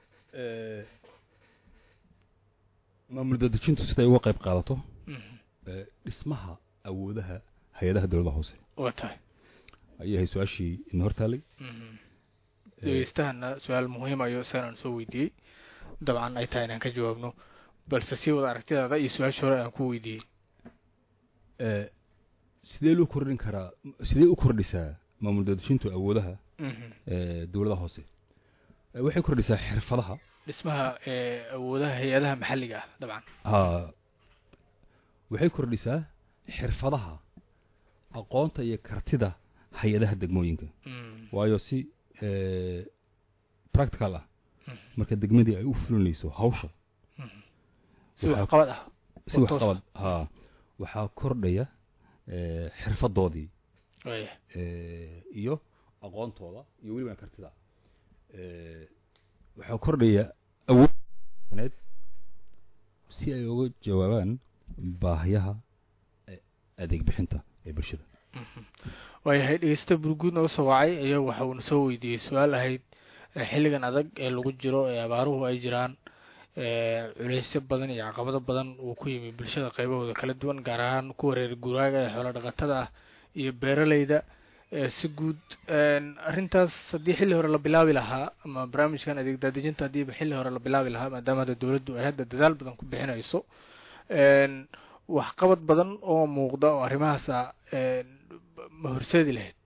Speaker 2: maamul dadejintu siday uga qayb qaadato
Speaker 1: Mhm.
Speaker 2: eh, dhismaha awoodaha hay-adaha dowladda hoose
Speaker 1: waa tahay
Speaker 2: ayay ahay su-aashii ina hortaalay
Speaker 1: Mhm. degeystahana su-aal muhiim ayo isagaan soo weydiiyey dabcan ay tahay inaan ka jawaabno balse sii wada aragtidaada iyo su-aasha hore aan ku weydiiyey
Speaker 2: Eh, sidee loo kordhin karaa sidee u kordhisaa maamul dadejintu awoodaha
Speaker 1: Mhm.
Speaker 2: eh, dowladaha hoose Eh, waxay kordhisaa xirfadaha
Speaker 1: dhismaha ee awoodaha hay-adaha maxalliga ah dabcan
Speaker 2: ha waxay kordhisaa xirfadaha aqoonta iyo kartida hay-adaha degmooyinka
Speaker 1: Mm.
Speaker 2: waayo si eh, practical ah
Speaker 1: Mhm.
Speaker 2: marka degmadii ay u fulinayso hawsha
Speaker 1: Mhm. si
Speaker 2: Waxaa-
Speaker 1: waxqabad ah
Speaker 2: si
Speaker 1: oo
Speaker 2: wax
Speaker 1: toos
Speaker 2: qabad ha waxaa kordhaya eh, xirfadoodii
Speaker 1: waaya
Speaker 2: eh, iyo aqoontooda iyo weliba kartida eh, waxaa kordhaya awood si ay uga jawaabaan baahiyaha eh, adeeg bixinta ee bulshada
Speaker 1: waayahay dhegeysta burguud nooga soo wacay ayaa waxa uuna soo weydiiyey su-aal ahayd eh, xilligan adag ee lagu jiro ee abaaruhu ay jiraan ee culeysyo badan iyo caqabado badan uu ku yimi bulshada qaybahooda kala duwan gaar ahaan kuwa reer guraaga ee xoolo dhaqatada ah iyo beeraleyda ee si guud een, arrintaas haddii xilli hore la bilaabi lahaa ama barnaamijkan adeeg daadejinta haddiiba xilli hore la bilaabi lahaa maadaama hadda dowladdu ay hadda dadaal badan ku bixinayso een, waxqabad badan oo muuqda oo arrimahaasa een, ma horseedi lahayd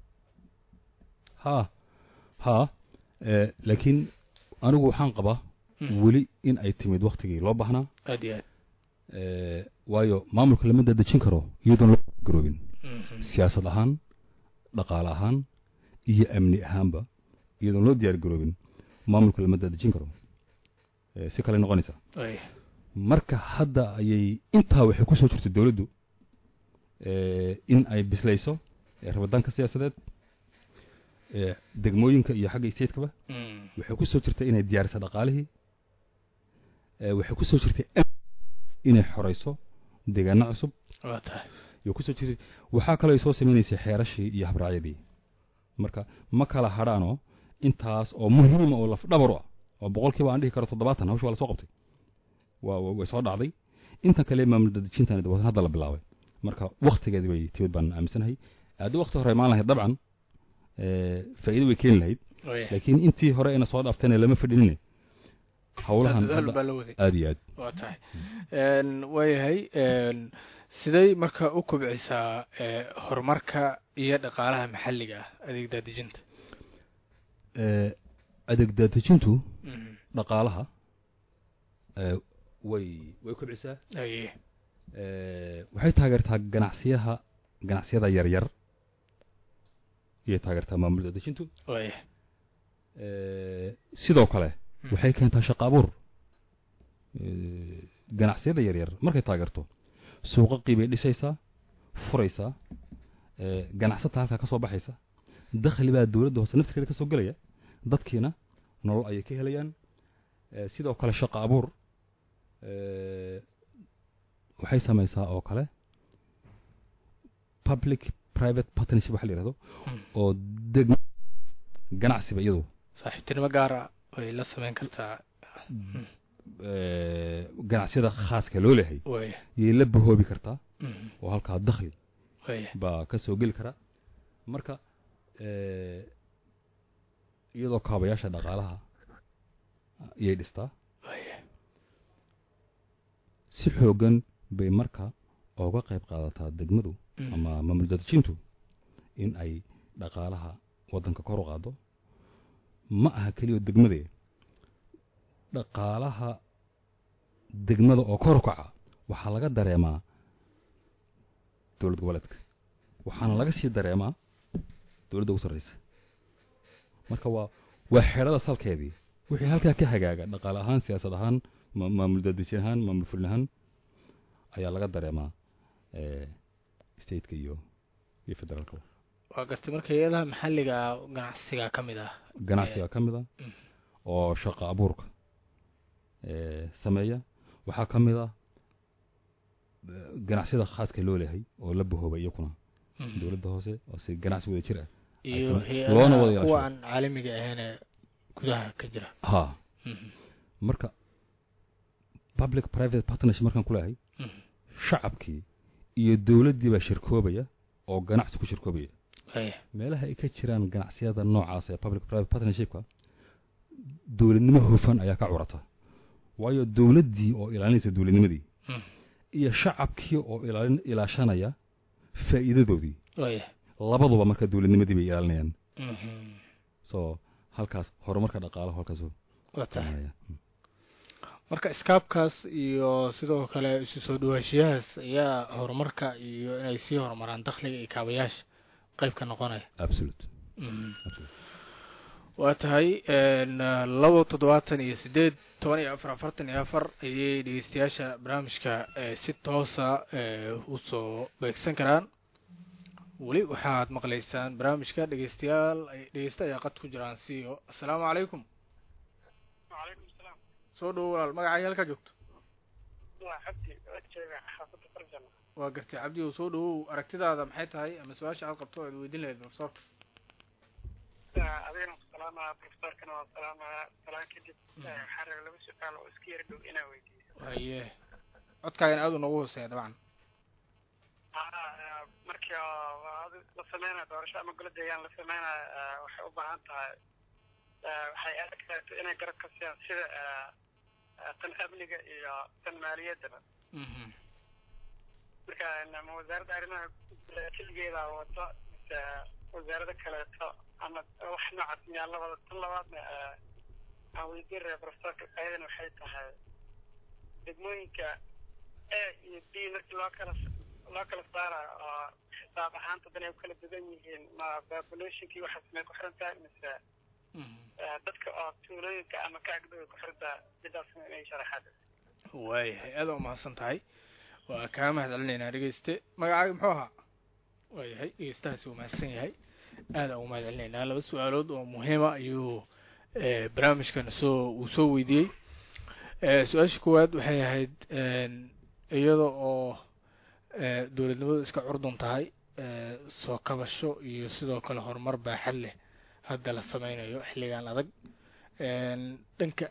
Speaker 2: ha ha eh, laakiin anigu waxaan qabaa
Speaker 1: Mhm.
Speaker 2: weli in ay timid waktigii loo baahnaa
Speaker 1: aad iyo aad
Speaker 2: eh, waayo maamulka lama dadejin karo iyadoon loo garoobin
Speaker 1: Mhm.
Speaker 2: siyaasad ahaan dhaqaale ahaan iyo amni ahaanba iyadoon loo diyaar garoobin maamulka lama dadejin karo Eh, si kale noqonaysa
Speaker 1: Waaya.
Speaker 2: marka hadda ayay intaa waxay ku soo jirtay dowladdu eh, in ay bislayso eh, rabitaanka siyaasadeed eh, degmooyinka iyo xagga stateskaba
Speaker 1: Mm.
Speaker 2: waxay ku soo jirtay inay diyaariso dhaqaalihii eh, waxay ku soo jirtay am- inay xorayso deegaano cusub
Speaker 1: waa tahay
Speaker 2: iyo kusoo jirtay waxaa kaloo ay soo samaynaysay xeerashii iyo habraacyadii marka ma kala hadhaanoo intaas oo muhiima oo lafdhabar u ah oo boqolkiiba aan dhihi karo toddobaatan hawsha waa la soo qabtay waa waa- way soo dhacday intan kale maamul dadejintan waa hadda la bilaabay marka waktigeedi bay timid baan aaminsanahay haddii wakti hore imaan lahayd dabcan eh, faa'iido way keeni lahayd
Speaker 1: Waaya.
Speaker 2: laakiin intii hore ina soo dhaaftayna lama fadhinine hawlahan
Speaker 1: dadaal
Speaker 2: hadda
Speaker 1: baa la waday
Speaker 2: aad iyo aad
Speaker 1: waa tahay Een, waayahay een, siday marka u kobcisaa ee, horumarka iyo dhaqaalaha maxalliga ah adeeg daadejinta
Speaker 2: Eh, adeeg daadejintu
Speaker 1: Mhm.
Speaker 2: dhaqaalaha eh, way way kobcisaa
Speaker 1: Aye.
Speaker 2: Eh, waxay taageertaa ganacsiyaha ganacsiyada yaryar ayay taageertaa maamul dadejintu
Speaker 1: waaya
Speaker 2: Eh, sidoo kale
Speaker 1: Hmm.
Speaker 2: waxay keentaa shaqo abuur Eh, ganacsiyada yaryar markay taageerto suuqaqii bay dhisaysaa furaysaa Eh, ganacsata halkaa ka soo baxaysa dakhli baa dowladda hoose naftirkeeda ka soo gelaya dadkiina nolol ayay ka helayaan Eh, sidoo kale shaqo abuur eh, waxay samaysaa oo kale public private partnership waxa la yidhahdo
Speaker 1: Hmm.
Speaker 2: oo degmo ganacsiba iyadu
Speaker 1: saaxiibtinimo gaara way la samayn kartaa
Speaker 2: eh, ganacsiyada khaaska loo leeyahay
Speaker 1: waaya
Speaker 2: yay la bahoobi kartaa
Speaker 1: Mhm.
Speaker 2: oo halkaa dakhli
Speaker 1: waaya
Speaker 2: baa ka soo geli kara marka eh, iyadoo kaabayaasha dhaqaalaha iyay dhistaa
Speaker 1: waaya
Speaker 2: si xoogan bay marka oga qayb qaadataa degmadu
Speaker 1: Mm.
Speaker 2: ama maamul daadejintu in ay dhaqaalaha waddanka kor u qaado ma aha keliya degmadee dhaqaalaha degmada oo kor u kaca waxaa laga dareemaa dowlad goboleedka waxaana laga sii dareemaa dowladda ugu sarreysa marka waa waa xeedhada salkeedii wixii halkaa ka hagaaga dhaqaale ahaan siyaasad ahaan ma- maamul daadejin ahaan maamul fulin ahaan ayaa laga dareemaa eh, stateka iyo iyo federaalka
Speaker 1: waa gartay marka hay-adaha maxalliga ganacsiga ka mid ah
Speaker 2: ganacsiga ka mid a
Speaker 1: Mm.
Speaker 2: oo shaqo abuurka eh, sameeya waxaa ka mid ah eh, ganacsiyada khaaska loo leeyahay oo la bahoobay iyakuna
Speaker 1: Mhm.
Speaker 2: dowladda hoose oo si ganacsi wada jir ah
Speaker 1: iyo
Speaker 2: ay ka- loona wada
Speaker 1: hay-adaha
Speaker 2: ilaasho.
Speaker 1: kuwa aan caalamiga ahayn ee gudaha ka jira
Speaker 2: ha
Speaker 1: Mhm.
Speaker 2: marka public private partnership markaan ku leeyahay
Speaker 1: Mhm.
Speaker 2: shacabkii iyo dowladdii baa shirkoobaya oo ganacsi ku shirkoobaya
Speaker 1: Waaya.
Speaker 2: meelaha ay ka jiraan ganacsiyada noocaas ee public private partnershipka dowladnimo hufan ayaa ka curata waayo dowladdii oo ilaalinaysa dowladnimadii
Speaker 1: Mhm.
Speaker 2: iyo shacabkii oo ilaalin ilaashanaya faa'iidadoodii
Speaker 1: Waaya.
Speaker 2: labaduba marka dowladnimadii bay ilaalinayaan
Speaker 1: Mhm.
Speaker 2: so halkaas horumarka dhaqaalaha halkaas
Speaker 1: waa tahay
Speaker 2: sameeya
Speaker 1: marka iskaabkaas iyo sidoo kale isu soo dhawaashiyahaas ayaa horumarka iyo inay sii horumaraan dakhliga iyo kaabayaasha qayb ka noqonaya
Speaker 2: absolute
Speaker 1: Mhm.
Speaker 2: absolute
Speaker 1: waa tahay n labo toddobaatan iyo sideed toban iyo afar afartan iyo afar ayay dhegeystayaasha barnaamijka eh, si toosa eh, usoo beegsan karaan weli waxaad maqlaysaan barnaamijka dhegeystayaal ay dhegeysta ayaa qad ku jiraan siyo assalaamu calaykum
Speaker 4: وعليكم السلام
Speaker 1: soo dhowo walaal magacaaga halkaa joogto
Speaker 4: waa cabdi jeega xaafadda farjana
Speaker 1: waa gartay cabdi ow soo dhowow aragtidaada maxay tahay ama su-aasha aad qabto aad weydiin lahayd profesorka
Speaker 4: adigana salaamaya profesorkana waa salaamaya salaan kadib waxaa raba laba su-aal oo iska yar dhow inaa weydiiyo
Speaker 1: haye codkaagana aad u noogu hooseeya dabcan
Speaker 4: Ah, markii oo adi- la sameynayo doorasho ama golo deegaan la sameynayo ah, waxay u baahan tahay ah, waxay adag tahay inay garab ka siiyaan sida ah, ah, tan amniga iyo tan maaliyaddaba
Speaker 1: Mhm.
Speaker 4: marka ama wasaaradda arrimaha gudaha keligeeda wato mise wasaarada kaleeto ama wax noocaas miyaa la wada tan labaadna ah, aan weydiin raba profesorka ayadana waxay tahay degmooyinka a iyo b markii loo kala loo kala saarayo oo xisaab ahaanta dan ay u kala duwan yihiin ma populationkii waxaas may ku xiran tahay mise
Speaker 1: Mhm.
Speaker 4: ah, dadka oo tuulooyinka ama ka agdhow ku xiran tahay midaasna inay sharaxaad
Speaker 1: waayahay aada u mahadsan tahay waa kaa mahad celinaynaa dhegeyste magacaaga muxuu ahaa waayahay dhegeystahaasi uu mahadsan yahay aada ugu mahad celinaynaa laba su-aalood oo muhiima ayuu eh, barnaamijkan soo uu soo weydiiyey Eh, su-aasha koowaad waxay ahayd en, iyada oo eh, dowladnimadu iska curdun tahay eh, soo kabasho iyo sidoo kale horumar baaxad leh hadda la sameynayo xilligan adag En, dhanka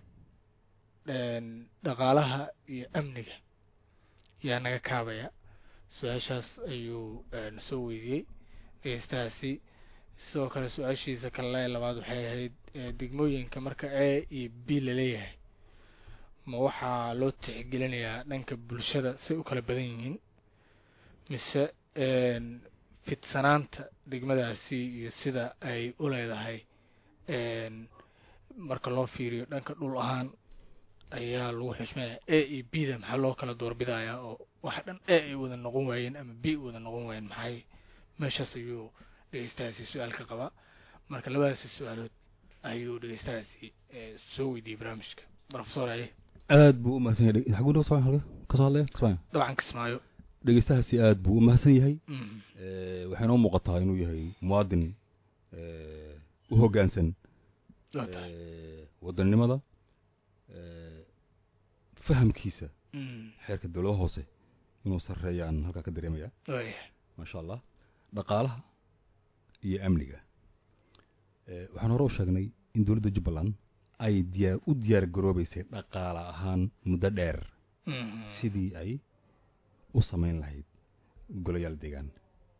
Speaker 1: en, dhaqaalaha iyo amniga yaa naga kaabaya su-aashaas ayuu en, soo weydiiyey dhegeystahaasi sidoo kale su-aashiisa kale labaad waxay ahayd eh, degmooyinka marka a iyo b laleeyahay ma waxaa loo tixgelinayaa dhanka bulshada say u kala badan yihiin mise en, fidsanaanta degmadaasi iyo sida ay u leedahay en, marka loo fiiriyo dhanka dhul ahaan ayaa lagu xushmeynaya a iyo b da maxaa loo kala doorbidayaa oo wax dhan a ay wada noqon waayeen ama b wada noqon waayeen maxay meeshaas ayuu dhegeystahaasi su-aal ka qabaa marka labadaasi su-aalood ayuu dhegeystahaasi eh, soo weydiiyey barnaamijka profesor aye
Speaker 2: aad buu u mahadsan yahay xaguu dhaw soo halka ka soo hadlaya kismaayo
Speaker 1: dabcan kismaayo
Speaker 2: dhegeystahaasi aad buu u mahadsan yahay
Speaker 1: Mhm.
Speaker 2: Eh, waxayna u muuqataa inuu yahay muwaadin eh, u hoggaansan
Speaker 1: waa tahay
Speaker 2: eh, wadannimada eh, fahamkiisa
Speaker 1: Mhm.
Speaker 2: xeerka dowladaha hoose inuu sarreeyaan halkaa ka dareemaya
Speaker 1: waayahay
Speaker 2: maasha allah dhaqaalaha iyo amniga Eh, waxaan hore u sheegnay in dowladda jubbaland ay diyaar u diyaar garoobeysay dhaqaale ahaan muddo dheer
Speaker 1: Mhm.
Speaker 2: sidii ay u samayn lahayd golayaal deegaan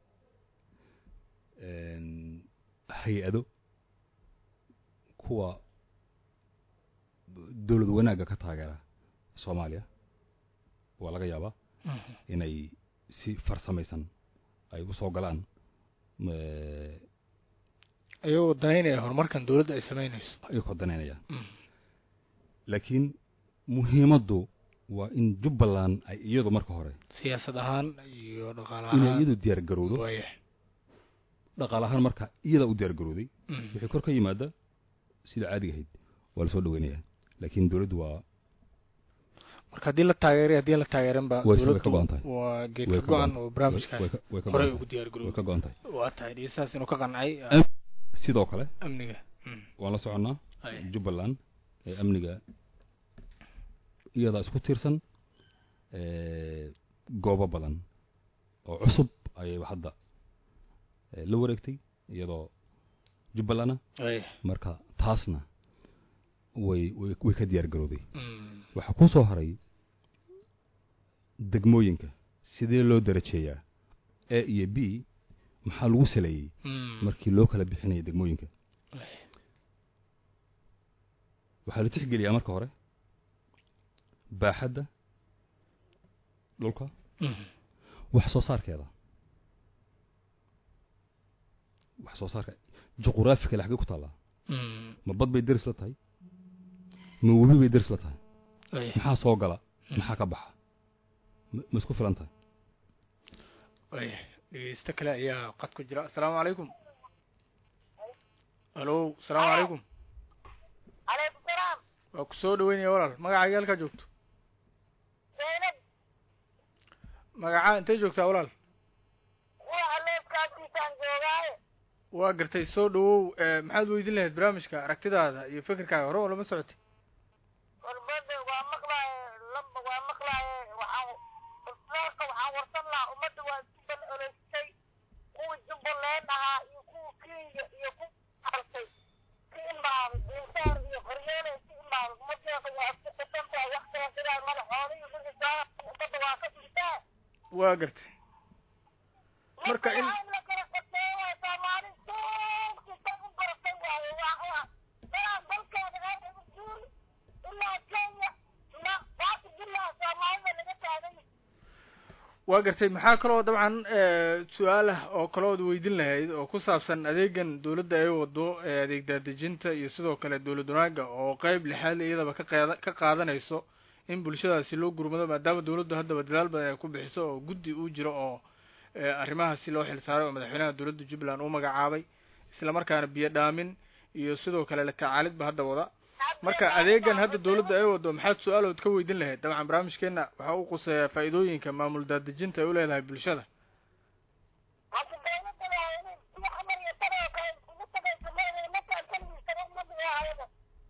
Speaker 2: Een, hay-ado kuwa dowlad wanaagga ka taageera soomaaliya waa laga yaabaa inay si farsamaysan ay u soo galaan eh,
Speaker 1: ayagoo danaynaya horumarkan dowladda ay samaynayso
Speaker 2: ayagoo danaynaya laakiin muhiimaddu waa in jubbaland ay iyadu marka hore
Speaker 1: siyaasad ahaan iyo dhaqaale
Speaker 2: inay
Speaker 1: ahaan
Speaker 2: iyadu diyaar garowdo
Speaker 1: waaya
Speaker 2: dhaqaale ahaan marka iyada u diyaar garowday
Speaker 1: Mm.
Speaker 2: wixii kor ka yimaada sida caadiga ahayd waa lasoo dhaweynayaa laakiin dowladdu waa
Speaker 1: marka haddii la taageeray haddii la taageerin ba
Speaker 2: Way- way ka
Speaker 1: dowladdu
Speaker 2: go'an tahay.
Speaker 1: waa
Speaker 2: way
Speaker 1: geedka
Speaker 2: ka
Speaker 1: go-an
Speaker 2: go'an-
Speaker 1: oo
Speaker 2: way-
Speaker 1: barnaamijkaas
Speaker 2: way ka- way ka
Speaker 1: horey
Speaker 2: go'an
Speaker 1: ugu
Speaker 2: tahay.
Speaker 1: diyaar
Speaker 2: way
Speaker 1: garoobo
Speaker 2: ka go'an tahay
Speaker 1: waa tahay dhegeystahaas inuu ka qancay
Speaker 2: Am- sidoo kale
Speaker 1: amniga Mm.
Speaker 2: waan la soconnaa
Speaker 1: Ay.
Speaker 2: jubbaland ee amniga iyadaa isku tiirsan ee, goobo badan oo cusub ayay hadda ee, la wareegtay iyadoo jubbalana
Speaker 1: Ay.
Speaker 2: marka taasna way way way ka diyaar garowday
Speaker 1: Mm.
Speaker 2: waxaa ku soo haray degmooyinka sidee loo darajeeyaa a iyo b maxaa lagu saleeyey
Speaker 1: Mm.
Speaker 2: markii loo kala bixinaya degmooyinka
Speaker 1: Ay.
Speaker 2: waxaa la tixgeliyaa marka hore baaxadda dhulka
Speaker 1: Mm.
Speaker 2: wax soo saarkeeda wax soo saarka juquraafikale xaggee ku taallaa
Speaker 1: Mm.
Speaker 2: ma bad bay deris la tahay ma webi bay deris la tahay
Speaker 1: Ay.
Speaker 2: maxaa soo gala maxaa ka baxa ma ma isku filan tahay
Speaker 1: Ay. dhegeysto kale ayaa qad ku jira asalaamu calaykum alo asalaamu calaykum
Speaker 6: calaykum salaam
Speaker 1: waa ku soo dhaweynaya walaal magacaaga halkaa joogto
Speaker 6: zaynab
Speaker 1: magacaa intay joogtaa walaal
Speaker 6: waa aleebkaasiisaan joogaaye
Speaker 1: waa gartay soo dhawow ee, maxaad weydin lahayd barnaamijka aragtidaada iyo fikirkaaga hore oo lama socotay
Speaker 6: warbada waa maqlaaye lamba waa maqlaaye waxaan islaamka waxaan warsan lahaa ummadda waa isku bal oleystay kuwii jubbaland ahaa iyo kuwa kenya iyo ku artay ka imaaday insaar iyo qoryoole ka imaaday ummadeeda waa isku qisantaa wax kala sidaa madaxooda iyo wixisaa ummadda waa ka dhigtaa
Speaker 1: waa gartay marka in
Speaker 6: in la kala qateeyo waa soomaali joogta u baratay waaye waa waa dalaa dalkeeda aada u guuri ilaa kenya na waati bilaa soomaalida laga taagan yahay
Speaker 1: waa gartay maxaa kaloo dabcan ee, su-aal ah oo kalood weydin lahayd oo ku saabsan adeegan dowladda ay wado ee adeeg daadejinta iyo sidoo kale dowlad wanaaga oo qeyb lixaad iyadaba ka qaada ka qaadanayso in bulshadaasi loo gurmado maadaama dowladdu haddaba dadaal badan ay ku bixiso oo guddi uu jiro oo ee, arrimahaasi loo xilsaaray oo madaxweynaha dowladda jubbaland uu magacaabay isla markaana biyo dhaamin iyo sidoo kale la tacaalidba hadda wada marka adeegan hadda dowladda ay wado maxaad su-aalood ka weydin lahayd dabcan barnaamijkeena waxaa uu quseeyaa faa'iidooyinka maamul daadejinta ay u leedahay bulshada
Speaker 6: hadda dowladda waa inay iyo xamar iyo tanoo kale ugu tagayso madaxda markaan keligiisaba ummadda waa hayada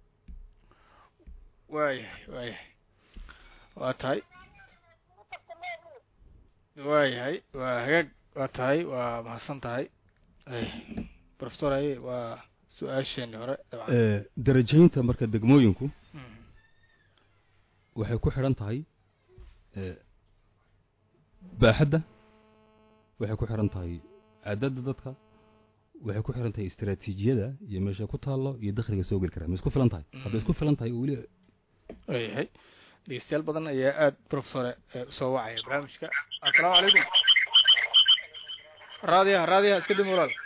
Speaker 1: waayahay waayahay waa tahay
Speaker 6: ugu tagta meelii
Speaker 1: waayahay waa hagaag waa tahay waa mahadsan tahay professor aye waa su-aasheeni hore dabcan
Speaker 2: Eh, darajaynta marka degmooyinku
Speaker 1: Mhm.
Speaker 2: waxay ku xidhan tahay eh, baaxadda waxay ku xidhan tahay cadadda dadka waxay ku xidhan tahay istaraatiijiyada iyo meesha ku taallo iyo dakhliga soo geli kara ma isku filan tahay hadday isku filan tahay oo weli
Speaker 1: waayahay dhegeystayaal badan ayaa aada professore ee usoo wacaya barnaamijka assalaamu calaykum raadiyaha raadiyaha iska dimi walaal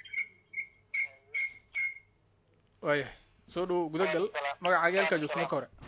Speaker 1: waayahay soo dhowow gudagal magacaaga halkaa joogto marka hore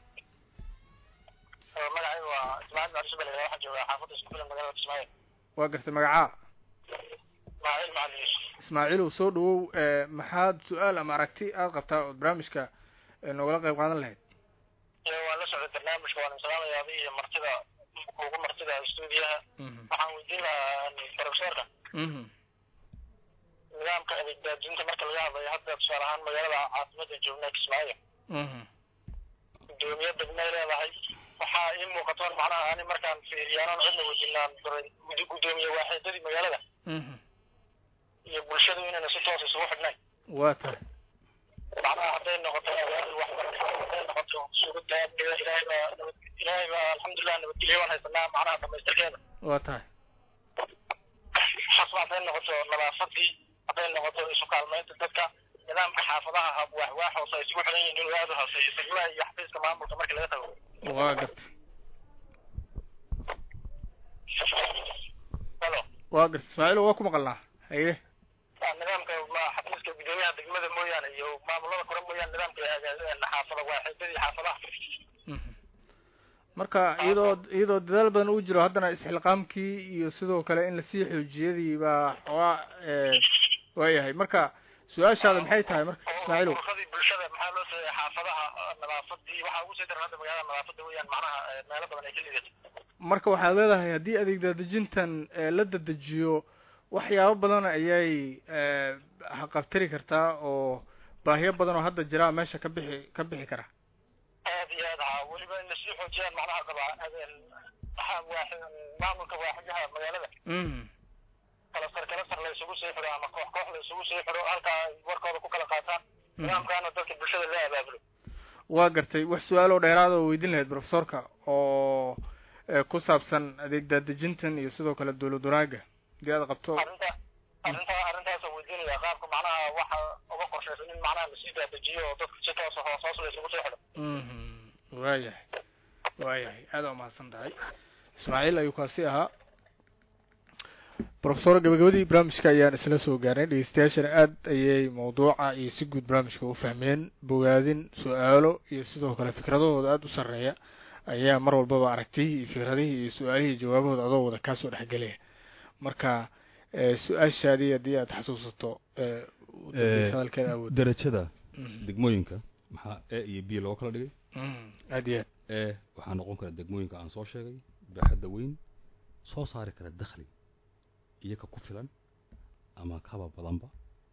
Speaker 4: magacaygu waa ismaaciil macdisubel waxaan joogaa xaafadda isku filan magaalada kismaayo
Speaker 1: waa gartay magacaa
Speaker 4: ismaaciil macalin yuusuf
Speaker 1: ismaaciilow soo dhawow ee maxaad su-aal ama aragti aad qabtaa ood barnaamijka ee noogala qayb qaadan lahayd
Speaker 4: iyo waan la socday barnaamijka waan salaamaya adi iyo martida ugu martida stuudiyaha
Speaker 1: Mhm.
Speaker 4: waxaan weydiin lahaa profesorka
Speaker 1: Mhm.
Speaker 4: nidaamka adeeg daadinta marka laga hadlayo hadda tusaale ahaan magaalada caasimada joogna kismaayo
Speaker 1: Mhm.
Speaker 4: gudoomiye degmay leedahay waxaa ii muuqatoon macnaha ani markaan fiiriyaanan cidna wejinaan baray gudi gudoomiye waaxidadii magaalada
Speaker 1: Mhm.
Speaker 4: iyo bulshadu inayna si toos isugu xidhnayn
Speaker 1: waa tahay
Speaker 4: macnaha hadday noqoto awaari waxbarasho hadday noqoto sugidda amniga ilaahay baa nabad ilaahay baa alxamdulilah nabadgelyo waan haysanaa macnaha dhamaystirkeeda
Speaker 1: waa tahay
Speaker 4: xasba hadday noqoto nadaafadii hadday noqoto isu kaalmaynta dadka nidaamka xaafadaha hab waax waax hoose ay isugu xidhan yihiin inuu aada u hooseeyo degmaha iyo xafiiska maamulka marka laga tago
Speaker 1: waa gartay
Speaker 4: halo
Speaker 1: waa garta ismaaciil waa ku maqalnaa haye
Speaker 4: waa nidaamka ma- xafiiska gudoomiyaha degmada mooyaane iyo maamulada kore mooyaane nidaamka aga- xaafada waa xeebadii xaafadaha
Speaker 1: Mhm. marka iyadoo iyadoo dadaal badan uu jiro haddana isxilqaamkii iyo sidoo kale in lasii xoojiyadii baa xoogaa ee, waayahay marka su-aashaada maxay tahay marka ismaaciilow
Speaker 4: ururradii bulshada maxaa loo sameeyey xaafadaha nadaafadii waxaa ugu sii daran hadda magaalada nadaafada weeyaan macnaha eh, meelo badan ay ka liidato
Speaker 1: marka waxaad leedahay haddii adeeg daadejintan ee, la dadejiyo waxyaabo badan ayay ee, haqabtiri kartaa oo baahiyo badan oo hadda jiraa meesha ka bixi ka bixi kara
Speaker 4: aad iyo aad haa weliba in lasii xoojiyaan macnaha qaba habeen maxaa waaxid maamulka waaxidaha magaalada
Speaker 1: Mhm.
Speaker 4: kala sar kala sar la isugu sii xidho ama koox koox la isugu sii xidho halkaa ay warkooda ku kala qaataan nidaamkaana dadka bulshada la abaabulo
Speaker 1: waa gartay wax su-aaloo dheeraada oo weydiin lahayd profesorka oo ee, ku saabsan adeeg daadejintan iyo sidoo kale dowlad wanaaga haddii aad qabto
Speaker 4: arrinta arrinta arrintaasoo weydiinaya qaabka macnaha waxa uga qorshaysan in macnaha lasii daadejiyo oo dadka si toos hoos hoos la isugu sii xidho
Speaker 1: Mhm. waayahay waayahay aada waa mahadsan tahay ismaaciil ayuu kaasi ahaa profesor gabagabadii barnaamijka ayaan isla soo gaarnay dhegeystayaashana aad ayay mawduuca iyo si guud barnaamijka u fahmeen bogaadin su-aalo iyo sidoo kale fikradahooda aada u sarreeya ayaa mar walbaba aragtiyihii iyo fikradihii iyo su-aalihii iyo jawaabahooda adoo wada kaasoo dhexgelaya marka ee, su-aashaadii haddii aad xasuusato ee, u dambaysa hadalkeeda awood
Speaker 2: darajada
Speaker 1: Mhm.
Speaker 2: degmooyinka maxaa e iyo b loo kala dhigay
Speaker 1: Mhm. aad iyo aad
Speaker 2: e waxaa noqon kara degmooyinka aan soo sheegay baaxadda weyn soo saari kara dakhli iyaga ku filan ama kaba badanba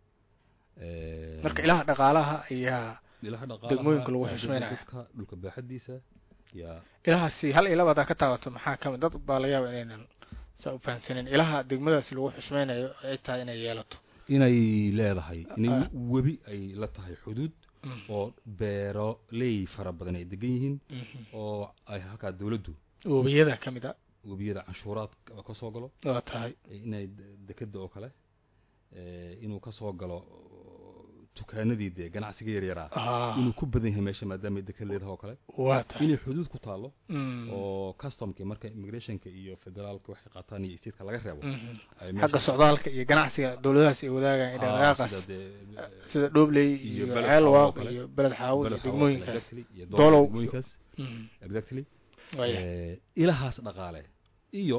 Speaker 2: Eh,
Speaker 1: marka ilaha dhaqaalaha ayaa
Speaker 2: ilaha dhaqaalaha,
Speaker 1: degmooyinka lagu
Speaker 2: eh,
Speaker 1: xushmeynaya.
Speaker 2: dadka dhulka baaxaddiisa yaa
Speaker 1: ilahaasi hal iyo laba hadaa ka taabato maxaa kamid dad baa laga yaaba inaynan saa u fahamsanin ilaha degmadaasi lagu xushmeynayo ay tahay inay yeelato
Speaker 2: inay leedahay inay
Speaker 1: Ah.
Speaker 2: webi ay la tahay xuduud oo beeroley fara badan ay degan yihiin oo ay halkaa dawladdu
Speaker 1: webiyada ka mid a
Speaker 2: webiyada canshuuraad ka soo galo
Speaker 1: waa tahay
Speaker 2: inay de- dekeda oo kale eh, inuu ka soo galo dukaanadii dee ganacsiga yaryaraa
Speaker 1: Ah,
Speaker 2: inuu ku badan yahay meesha maadaama ay deked leedahay oo kale
Speaker 1: waa tahay
Speaker 2: inay xuduud ku taalo
Speaker 1: Mm.
Speaker 2: oo customka marka immigrationka iyo federaalka waxay qaataan iyo stateska laga reebo
Speaker 1: Mhm.
Speaker 2: ay
Speaker 1: xagga
Speaker 2: meesha-
Speaker 1: socdaalka iyo ganacsiga dowladahaas ay wadaagaan
Speaker 2: Ah,
Speaker 1: dhaqdhaqaaqaas
Speaker 2: sida dee,
Speaker 1: sida dhobley
Speaker 2: iyo
Speaker 1: iyo
Speaker 2: Beled
Speaker 1: ceelwaaq
Speaker 2: Xaawo oo kale.
Speaker 1: iyo beled xaawo iyo
Speaker 2: Beled Xaawo,
Speaker 1: degmooyinkaas
Speaker 2: exactly, iyo
Speaker 1: Doolow.
Speaker 2: Doolow, degmooyinkaas
Speaker 1: Mhm.
Speaker 2: exactly
Speaker 1: Waaya.
Speaker 2: Eh, ilahaas dhaqaale iyo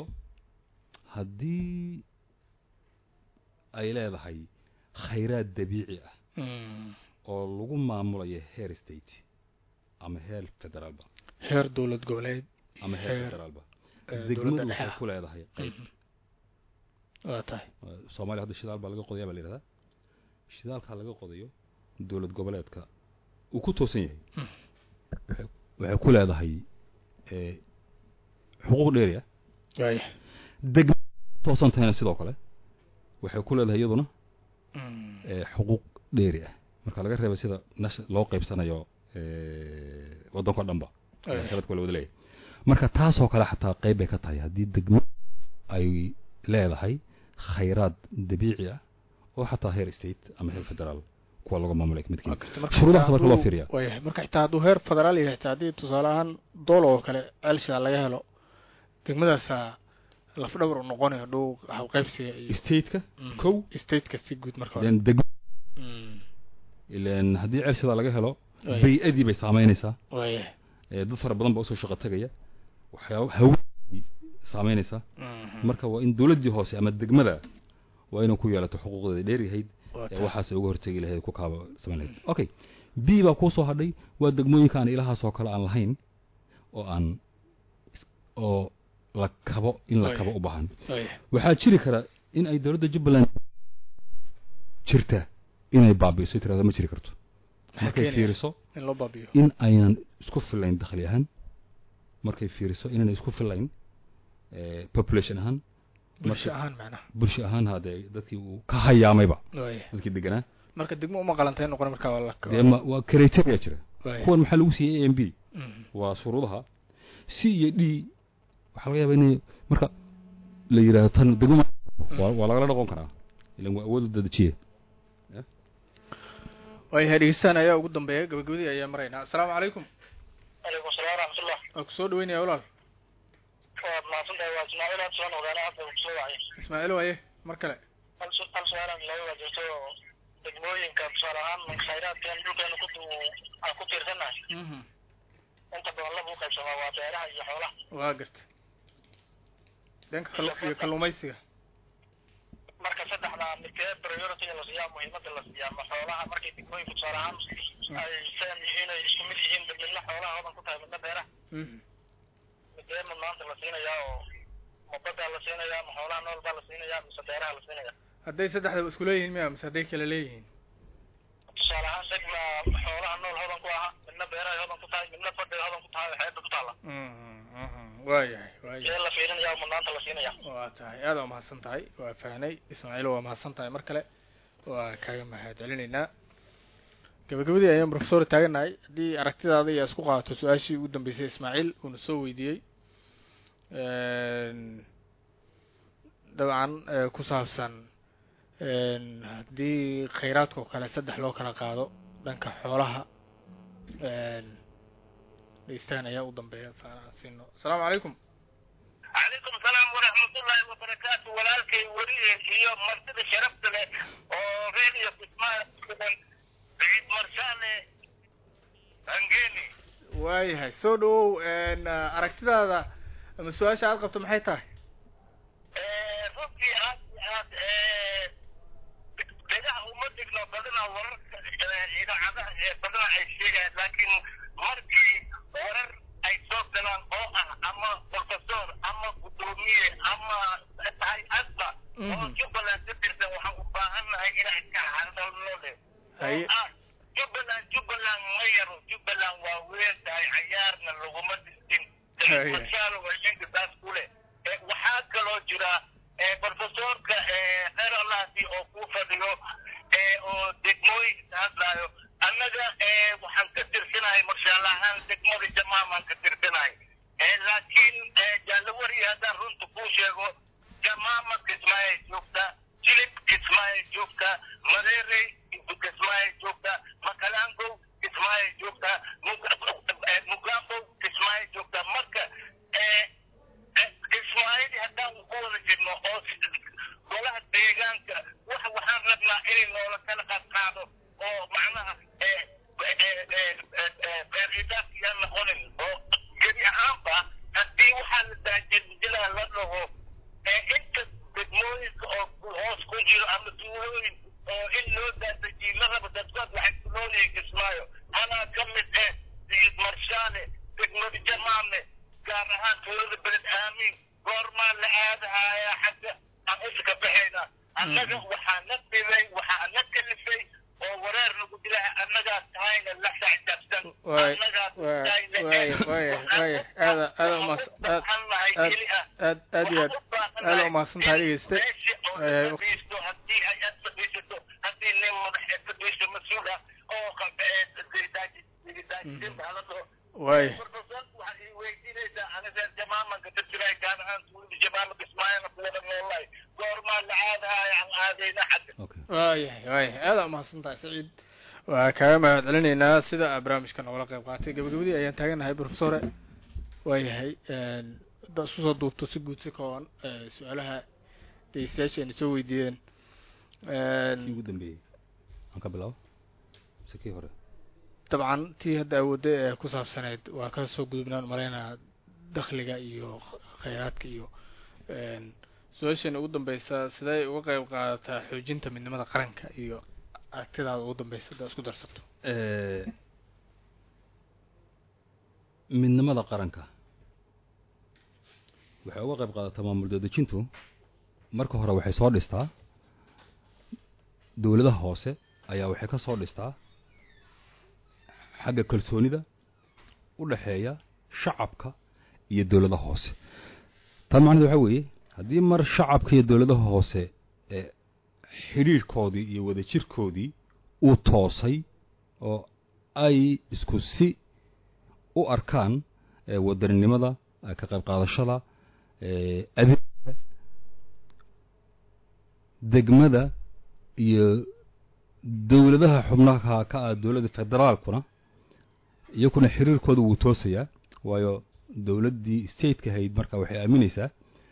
Speaker 2: haddii ay leedahay khayraad dabiici ah
Speaker 1: Mm.
Speaker 2: oo lagu maamulayo heer state ama heer federaalba
Speaker 1: heer dowlad goboleed
Speaker 2: ama heer
Speaker 1: Heer,
Speaker 2: federaalba
Speaker 1: eh,
Speaker 2: degmadu
Speaker 1: dowladda
Speaker 2: waxay
Speaker 1: dhexe
Speaker 2: ku leedahay qayb
Speaker 1: waa tahay
Speaker 2: Eh, soomaaliya hadda shidaal baa laga qodaya baa la yidhahdaa shidaalkaa laga qodayo dowlad goboleedka uu ku toosan yahay waxay- waxay ku leedahay eh, xuquuq dheeri ah
Speaker 1: waaya
Speaker 2: degma toosan tahayna sidoo kale waxay ku leedahay iyaduna
Speaker 1: Mm.
Speaker 2: eh, xuquuq dheeri ah marka laga reeba sida nas- loo qaybsanayo eh, waddanka o dhanba
Speaker 1: Waaya.
Speaker 2: khaladka waa la wada leeyahay marka taasoo kale xataa qayb bay ka tahay haddii degmo ay leedahay khayraad dabiici ah oo xataa heer state ama heer federaal kuwa laga maamulay ka midkiin
Speaker 1: Waa gartay. Marka
Speaker 2: shuruudahaas
Speaker 1: xitaa
Speaker 2: marka loo
Speaker 1: hadduu-
Speaker 2: fiiriya
Speaker 1: waayahay. marka xitaa hadduu heer federaal yahay xitaa haddii tusaale ahaan doolo oo kale ceelshidaa laga helo degmadaasaa lafdhabar u noqonayo dhow hawqaybsiga iyo
Speaker 2: stateka
Speaker 1: Mm.
Speaker 2: kow
Speaker 1: stateka si guud marka hore
Speaker 2: then degmo
Speaker 1: Mm.
Speaker 2: ileen haddii ceelshidaa laga helo
Speaker 1: Waaya.
Speaker 2: bay-adii bay saameynaysaa
Speaker 1: waayahay
Speaker 2: ee dad fara badan baa usoo shaqo tegaya waxyaaba hawa saameynaysaa
Speaker 1: Mhm.
Speaker 2: marka waa in dowladdii hoose ama degmada waa inay ku yeelato xuquuqdeeda dheeryahayd
Speaker 1: Waa
Speaker 2: ee
Speaker 1: tahay.
Speaker 2: waxaas uga hortegi lahayd ku kaaba samayn lahayd okay b baa kuu soo hadhay waa degmooyinka aan ilahaas oo kale aan lahayn oo aan is- oo la kabo in la
Speaker 1: Waaya.
Speaker 2: kabo u baahan
Speaker 1: waayahay.
Speaker 2: waxaa jiri kara in ay dowladda jubbaland jirta inay baabi'iso tirada ma jiri karto
Speaker 1: Maxaa
Speaker 2: markay
Speaker 1: keenaya
Speaker 2: fiiriso
Speaker 1: in loo baabiyo
Speaker 2: in aynan isku filayn dakhli ahaan markay fiiriso inaynan isku filayn eh, population ahaan
Speaker 1: bulsho
Speaker 2: marka-
Speaker 1: ahaan macnaha
Speaker 2: bulsho ahaan hadee dadkii uu ka hayaamayba
Speaker 1: waayahay.
Speaker 2: dadkii deganaa
Speaker 1: marka degmo uma qalantay noqon markaa waa la
Speaker 2: dee ma waa criteria jira
Speaker 1: waayahay.
Speaker 2: kuwan maxaa lagu siiyey a m b
Speaker 1: Mhm.
Speaker 2: waa shuruudaha c iyo d waxaa laga yaabaa inay marka la yidhaahdo tan degmo ma- waa waa lagala dhaqon karaa ilan waa awood dadajiye
Speaker 1: waayahay dhegeystaan ayaa ugu dambeeya gabagabadii ayaa maraynaa asalaamu calaykum
Speaker 4: calaykum salaam waraxmatullah
Speaker 1: waa kusoo dhaweynaya walaal
Speaker 4: waad mahadsantahay waa ismaaciil aan soo noqdeen hadda kusoo wacay
Speaker 1: ismaaciil waaye mar kale
Speaker 4: hal su- hal su-aalan laga wajirto degmooyinka tusaale ahaan khayraadkeen dhulkeena ku aan ku tiirsannahay
Speaker 1: mhm
Speaker 4: inta badan laba u qaybsamaa waa beeraha iyo xoolaha
Speaker 1: waa garta dhanka kallu iyo kalluumaysiga
Speaker 4: marka saddexdaa midkee priority la siiyaa muhiimada la siiyaa ma xoolaha markay degmooyinka tusaale ahaan ay saan yihiin ay isku mid yihiin midna xoolaha hodan ku tahay midna beeraha
Speaker 1: mhm
Speaker 4: midee ma maanta la siinayaa oo ma badaa la siinayaa ma xoolaha nool baa la siinayaa mise beeraha la siinayaa
Speaker 1: hadday saddexdaba isku leeyihiin miya mise hadday kala leeyihiin
Speaker 4: tusaale ahaan degma xoolaha nool hodan ku aha midna beerahay hodan ku tahay midna fadhiga hodan ku tahay xeebta ku taalla
Speaker 1: mhm mhm waayahay waayahay
Speaker 4: see la fiirinayaa mudnaanta la siinaya
Speaker 1: waa tahay aada waa mahadsan tahay waa fahnay ismaaciil waa mahadsan tahay mar kale waa kaaga mahad celinaynaa gabagabadii ayaan professor taaganahay haddii aragtidaada iyo isku qaadato su-aashii ugu dambeysay ismaaciil uuna soo weydiiyey dabcan eh, ku saabsan haddii khayraadka oo kale saddex loo kala qaado dhanka xoolaha dhegeystahan ayaa u dambeeya saan aan siino asalaamu calaykum
Speaker 4: calaykum salaam waraxmatullaahi wabarakaatu walaalkay weliye iyo martida sharafta leh oo reediyo kismaa sugan ciid marshaane hangeni
Speaker 1: waayahay soo dhawow aragtidaada ama su-aasha aad qabto maxay tahay
Speaker 4: runtii aad iyo aad dhegaha uma dhigno badanaa wararka idaacadaha ee badanaa ay sheegayaan laakiin markii warar ay soo galaan oo ah ama professor ama gudoomiye ama tahay adba oo jubbaland ka tirsan waxaan u baahannahay inaan ka hadalno leh
Speaker 1: Haye.
Speaker 4: oo ah jubbaland jubbaland ma yaro jubbaland waa weyn tahay cayaarna laguma dhistin
Speaker 1: Haye.
Speaker 4: mashaalo waa shanka taas ku leh Eh, waxaa kaloo jira eh, professorka eh, khayr allahsi oo ku fadhiyo eh, oo degmooyinka hadlaayo annaga eh, waxaan ka tirsanahay marshaalla ahaan degmada jamaamaan ka tirsanahay Eh, laakiin eh, jaalawari haddaan runta kuu sheego jamaama kismaayay joogtaa jilib kismaayay joogtaa mareerey kismaayay joogtaa makalangow kismaayay joogtaa Mug- eh, mugambow kismaayay joogtaa marka eh, ismaaciil haddaan ku wada jirno oo golaha deegaanka wax waxaan rabnaa inay noola kala qadqaado oo macnaha beeridaas iyaan noqonin oo gebi ahaanba haddii waxaa la daajinjilaa la dhaho inta degmooyinka oo hoos ku jiro ama tuulooyin oo in loo daadajiyo la rabo dadkood waxay ku noolyihiin kismaayo anaa ka mid eh sayid marshaale degmada jamaame gaar ahaan tuulada beled aamin goormaa la aadahayaa xagga aan uska baxayna annaga waxaa na dhibay waxaa na kalifay oo wareer nagu dilaha annagaa tahayna la sacjabsan
Speaker 1: waay
Speaker 4: annagaa
Speaker 1: waay
Speaker 4: tahayna
Speaker 1: waay waay waay aada aada umaas aad aad aad aad iyo aad aada umahadsan tahay dhegeyste Eh,
Speaker 4: haddii ay aad fadhiisato haddii nin madax fadhiiso mas-uul ah oo daajin baa la dhaho
Speaker 1: waay
Speaker 4: profesorku waxaad ii weydiinaysaa aniga reer jamaamanka ka jiray gaar ahaan tuulada jamaamanka ismaaciilna kuwada noolahay goormaa la aadahaya aan aadayna xagga
Speaker 2: okay
Speaker 1: waayahay waayahay aada umahadsan tahay saciid waa kaaga mahad celinaynaa sida aa barnaamijka noogala qayb qaatay gabagabadii ayaan taaganahay professore waayahay hadda isku soo duubto si guud si kooban eh, su-aalaha dhegeystayaasha ayna soo weydiiyeen
Speaker 2: kii ugu dambeeyey aan ka bilaabo mise kii hore
Speaker 1: dabcan tii hadda awoodday ee ku saabsaneyd waa ka soo gudubnaan malaynaa dakhliga iyo khayraadka iyo su-aasheena ugu dambeysa sidee uga qayb qaadataa xoojinta midnimada qaranka iyo aragtidaada ugu dambeysa haddaa isku darsato
Speaker 2: Eh, midnimada qaranka waxay uga qayb qaadataa maamul dadejintu marka hore waxay soo dhistaa dowladaha hoose ayaa waxay ka soo dhistaa xagga kalsoonida u dhexeeya shacabka iyo dowladaha hoose taa macnaheed waxaa weeye haddii mar shacabka iyo dowladaha hoose ee xidhiirhkoodii iyo wadajirkoodii uu toosay oo ay isku si u arkaan ee wadaninimada ee ka qayb qaadashada ee adeega degmada iyo dowladaha xubnaha ka ah dowladda federaalkuna iyakuna xiriirkooda wuu toosayaa waayo dowladdii stateka ahayd marka waxay aaminaysaa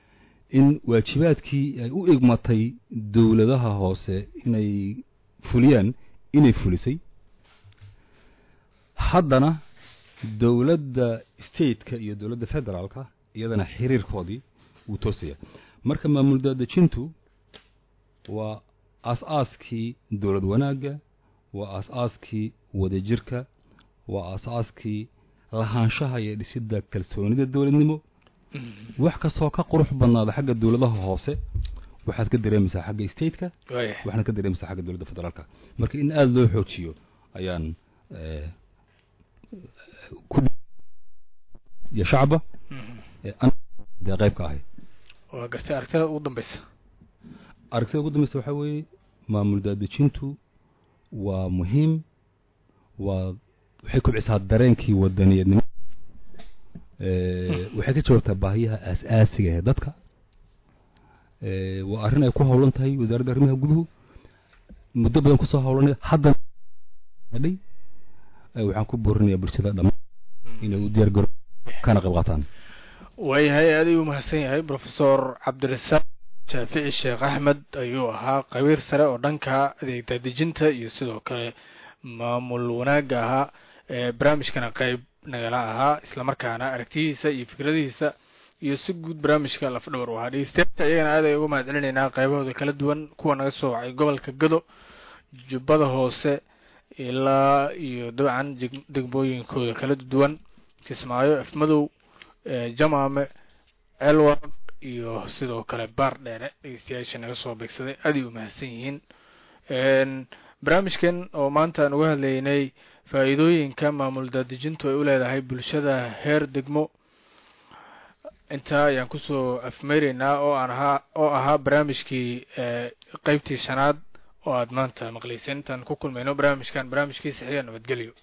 Speaker 2: in waajibaadkii ay u igmatay dowladaha hoose inay fuliyaan inay fulisay haddana dowladda stateka iyo dowladda federaalka iyadana xiriirkoodii wuu toosaya marka maamul daadejintu waa aas-aaskii dowlad wanaagga waa aas-aaskii wadajirka waa aas-aaskii lahaanshaha iyo dhisidda kalsoonida dowladnimo wax kastoo ka qurux badnaada xagga dowladaha hoose waxaad ka dareemaysaa xagga stateka
Speaker 1: waaya
Speaker 2: waxaana ka dareemaysaa xagga dowladda federaalka marka in aada loo xoojiyo ayaan eh, ku iyo shacba ee an dee qayb ka ahay
Speaker 1: waa gartay aragtida ugu dambeysa
Speaker 2: aragtida ugu dambeysa waxaa weeye maamul daadejintu waa muhiim waa waxay kobcisaa dareenkii wadaniyadnimo Eh, waxay ka jawaabtaa baahiyaha aas-aasiga ee dadka Eh, waa arrin ay ku howlan tahay wasaaradda arrimaha guduhu muddo badan kusoo howlanay haddana adhay Eh, waxaan ku boorinayaa bulshada dhammaan inay u diyaar garo kana qayb qaataan
Speaker 1: waayahay aad ayuu umahadsan yahay profesor cabdirasaaq shaafici sheekh axmed ayuu ahaa qabiir sare oo dhanka adeeg daadejinta iyo sidoo kale maamul wanaagga ahaa ee barnaamijkana qayb nagala ahaa islamarkaana aragtiyihiisa iyo fikradihiisa iyo si guud barnaamijka lafdhawar u ahaa dhegeystayaasha iyagana aad ay uga mahad celinaynaa qaybahooda kala duwan kuwa naga soo wacay gobolka gado jubbada hoose ilaa iyo dabcan deg- degmooyinkooda kala duwan kismaayo afmadow ee jamaame elwaq iyo sidoo kale baar dheere dhegeystayaasha naga soo beegsaday aad ay u mahadsan yihiin Een, barnaamijkan oo maanta aan uga hadlaynay faa'iidooyinka maamul daadejintu ay u leedahay bulshada heer degmo intaa ayaan kusoo afmeyreynaa oo aan ahaa oo ahaa barnaamijkii ee qeybtii shanaad oo aad maanta maqlayseen intaan ku kulmayno barnaamijkan barnaamijkii saxiiya nabadgelyo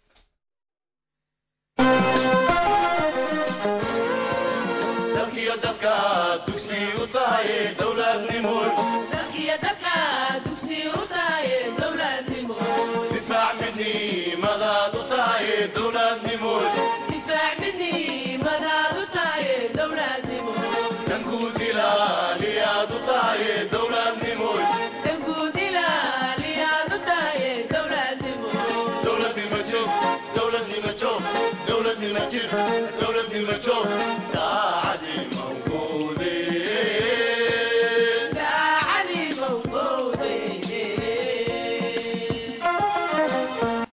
Speaker 7: dalkiyo dadka dugsi u tahay dowladnimo
Speaker 5: dalkiyo dadka dugsi u tahay dowladnimo
Speaker 7: difaac midnimadaad u tahay dowladnimo
Speaker 5: difaac midnimadaad u tahay dowladnimo
Speaker 7: danguud ilaaliyaad u tahay dowladnimo
Speaker 5: danguud ilaaliyaad u tahay dowladnimo
Speaker 7: dowladnimo joog dowladnimo joog dowladnimo jir dowladnimo joog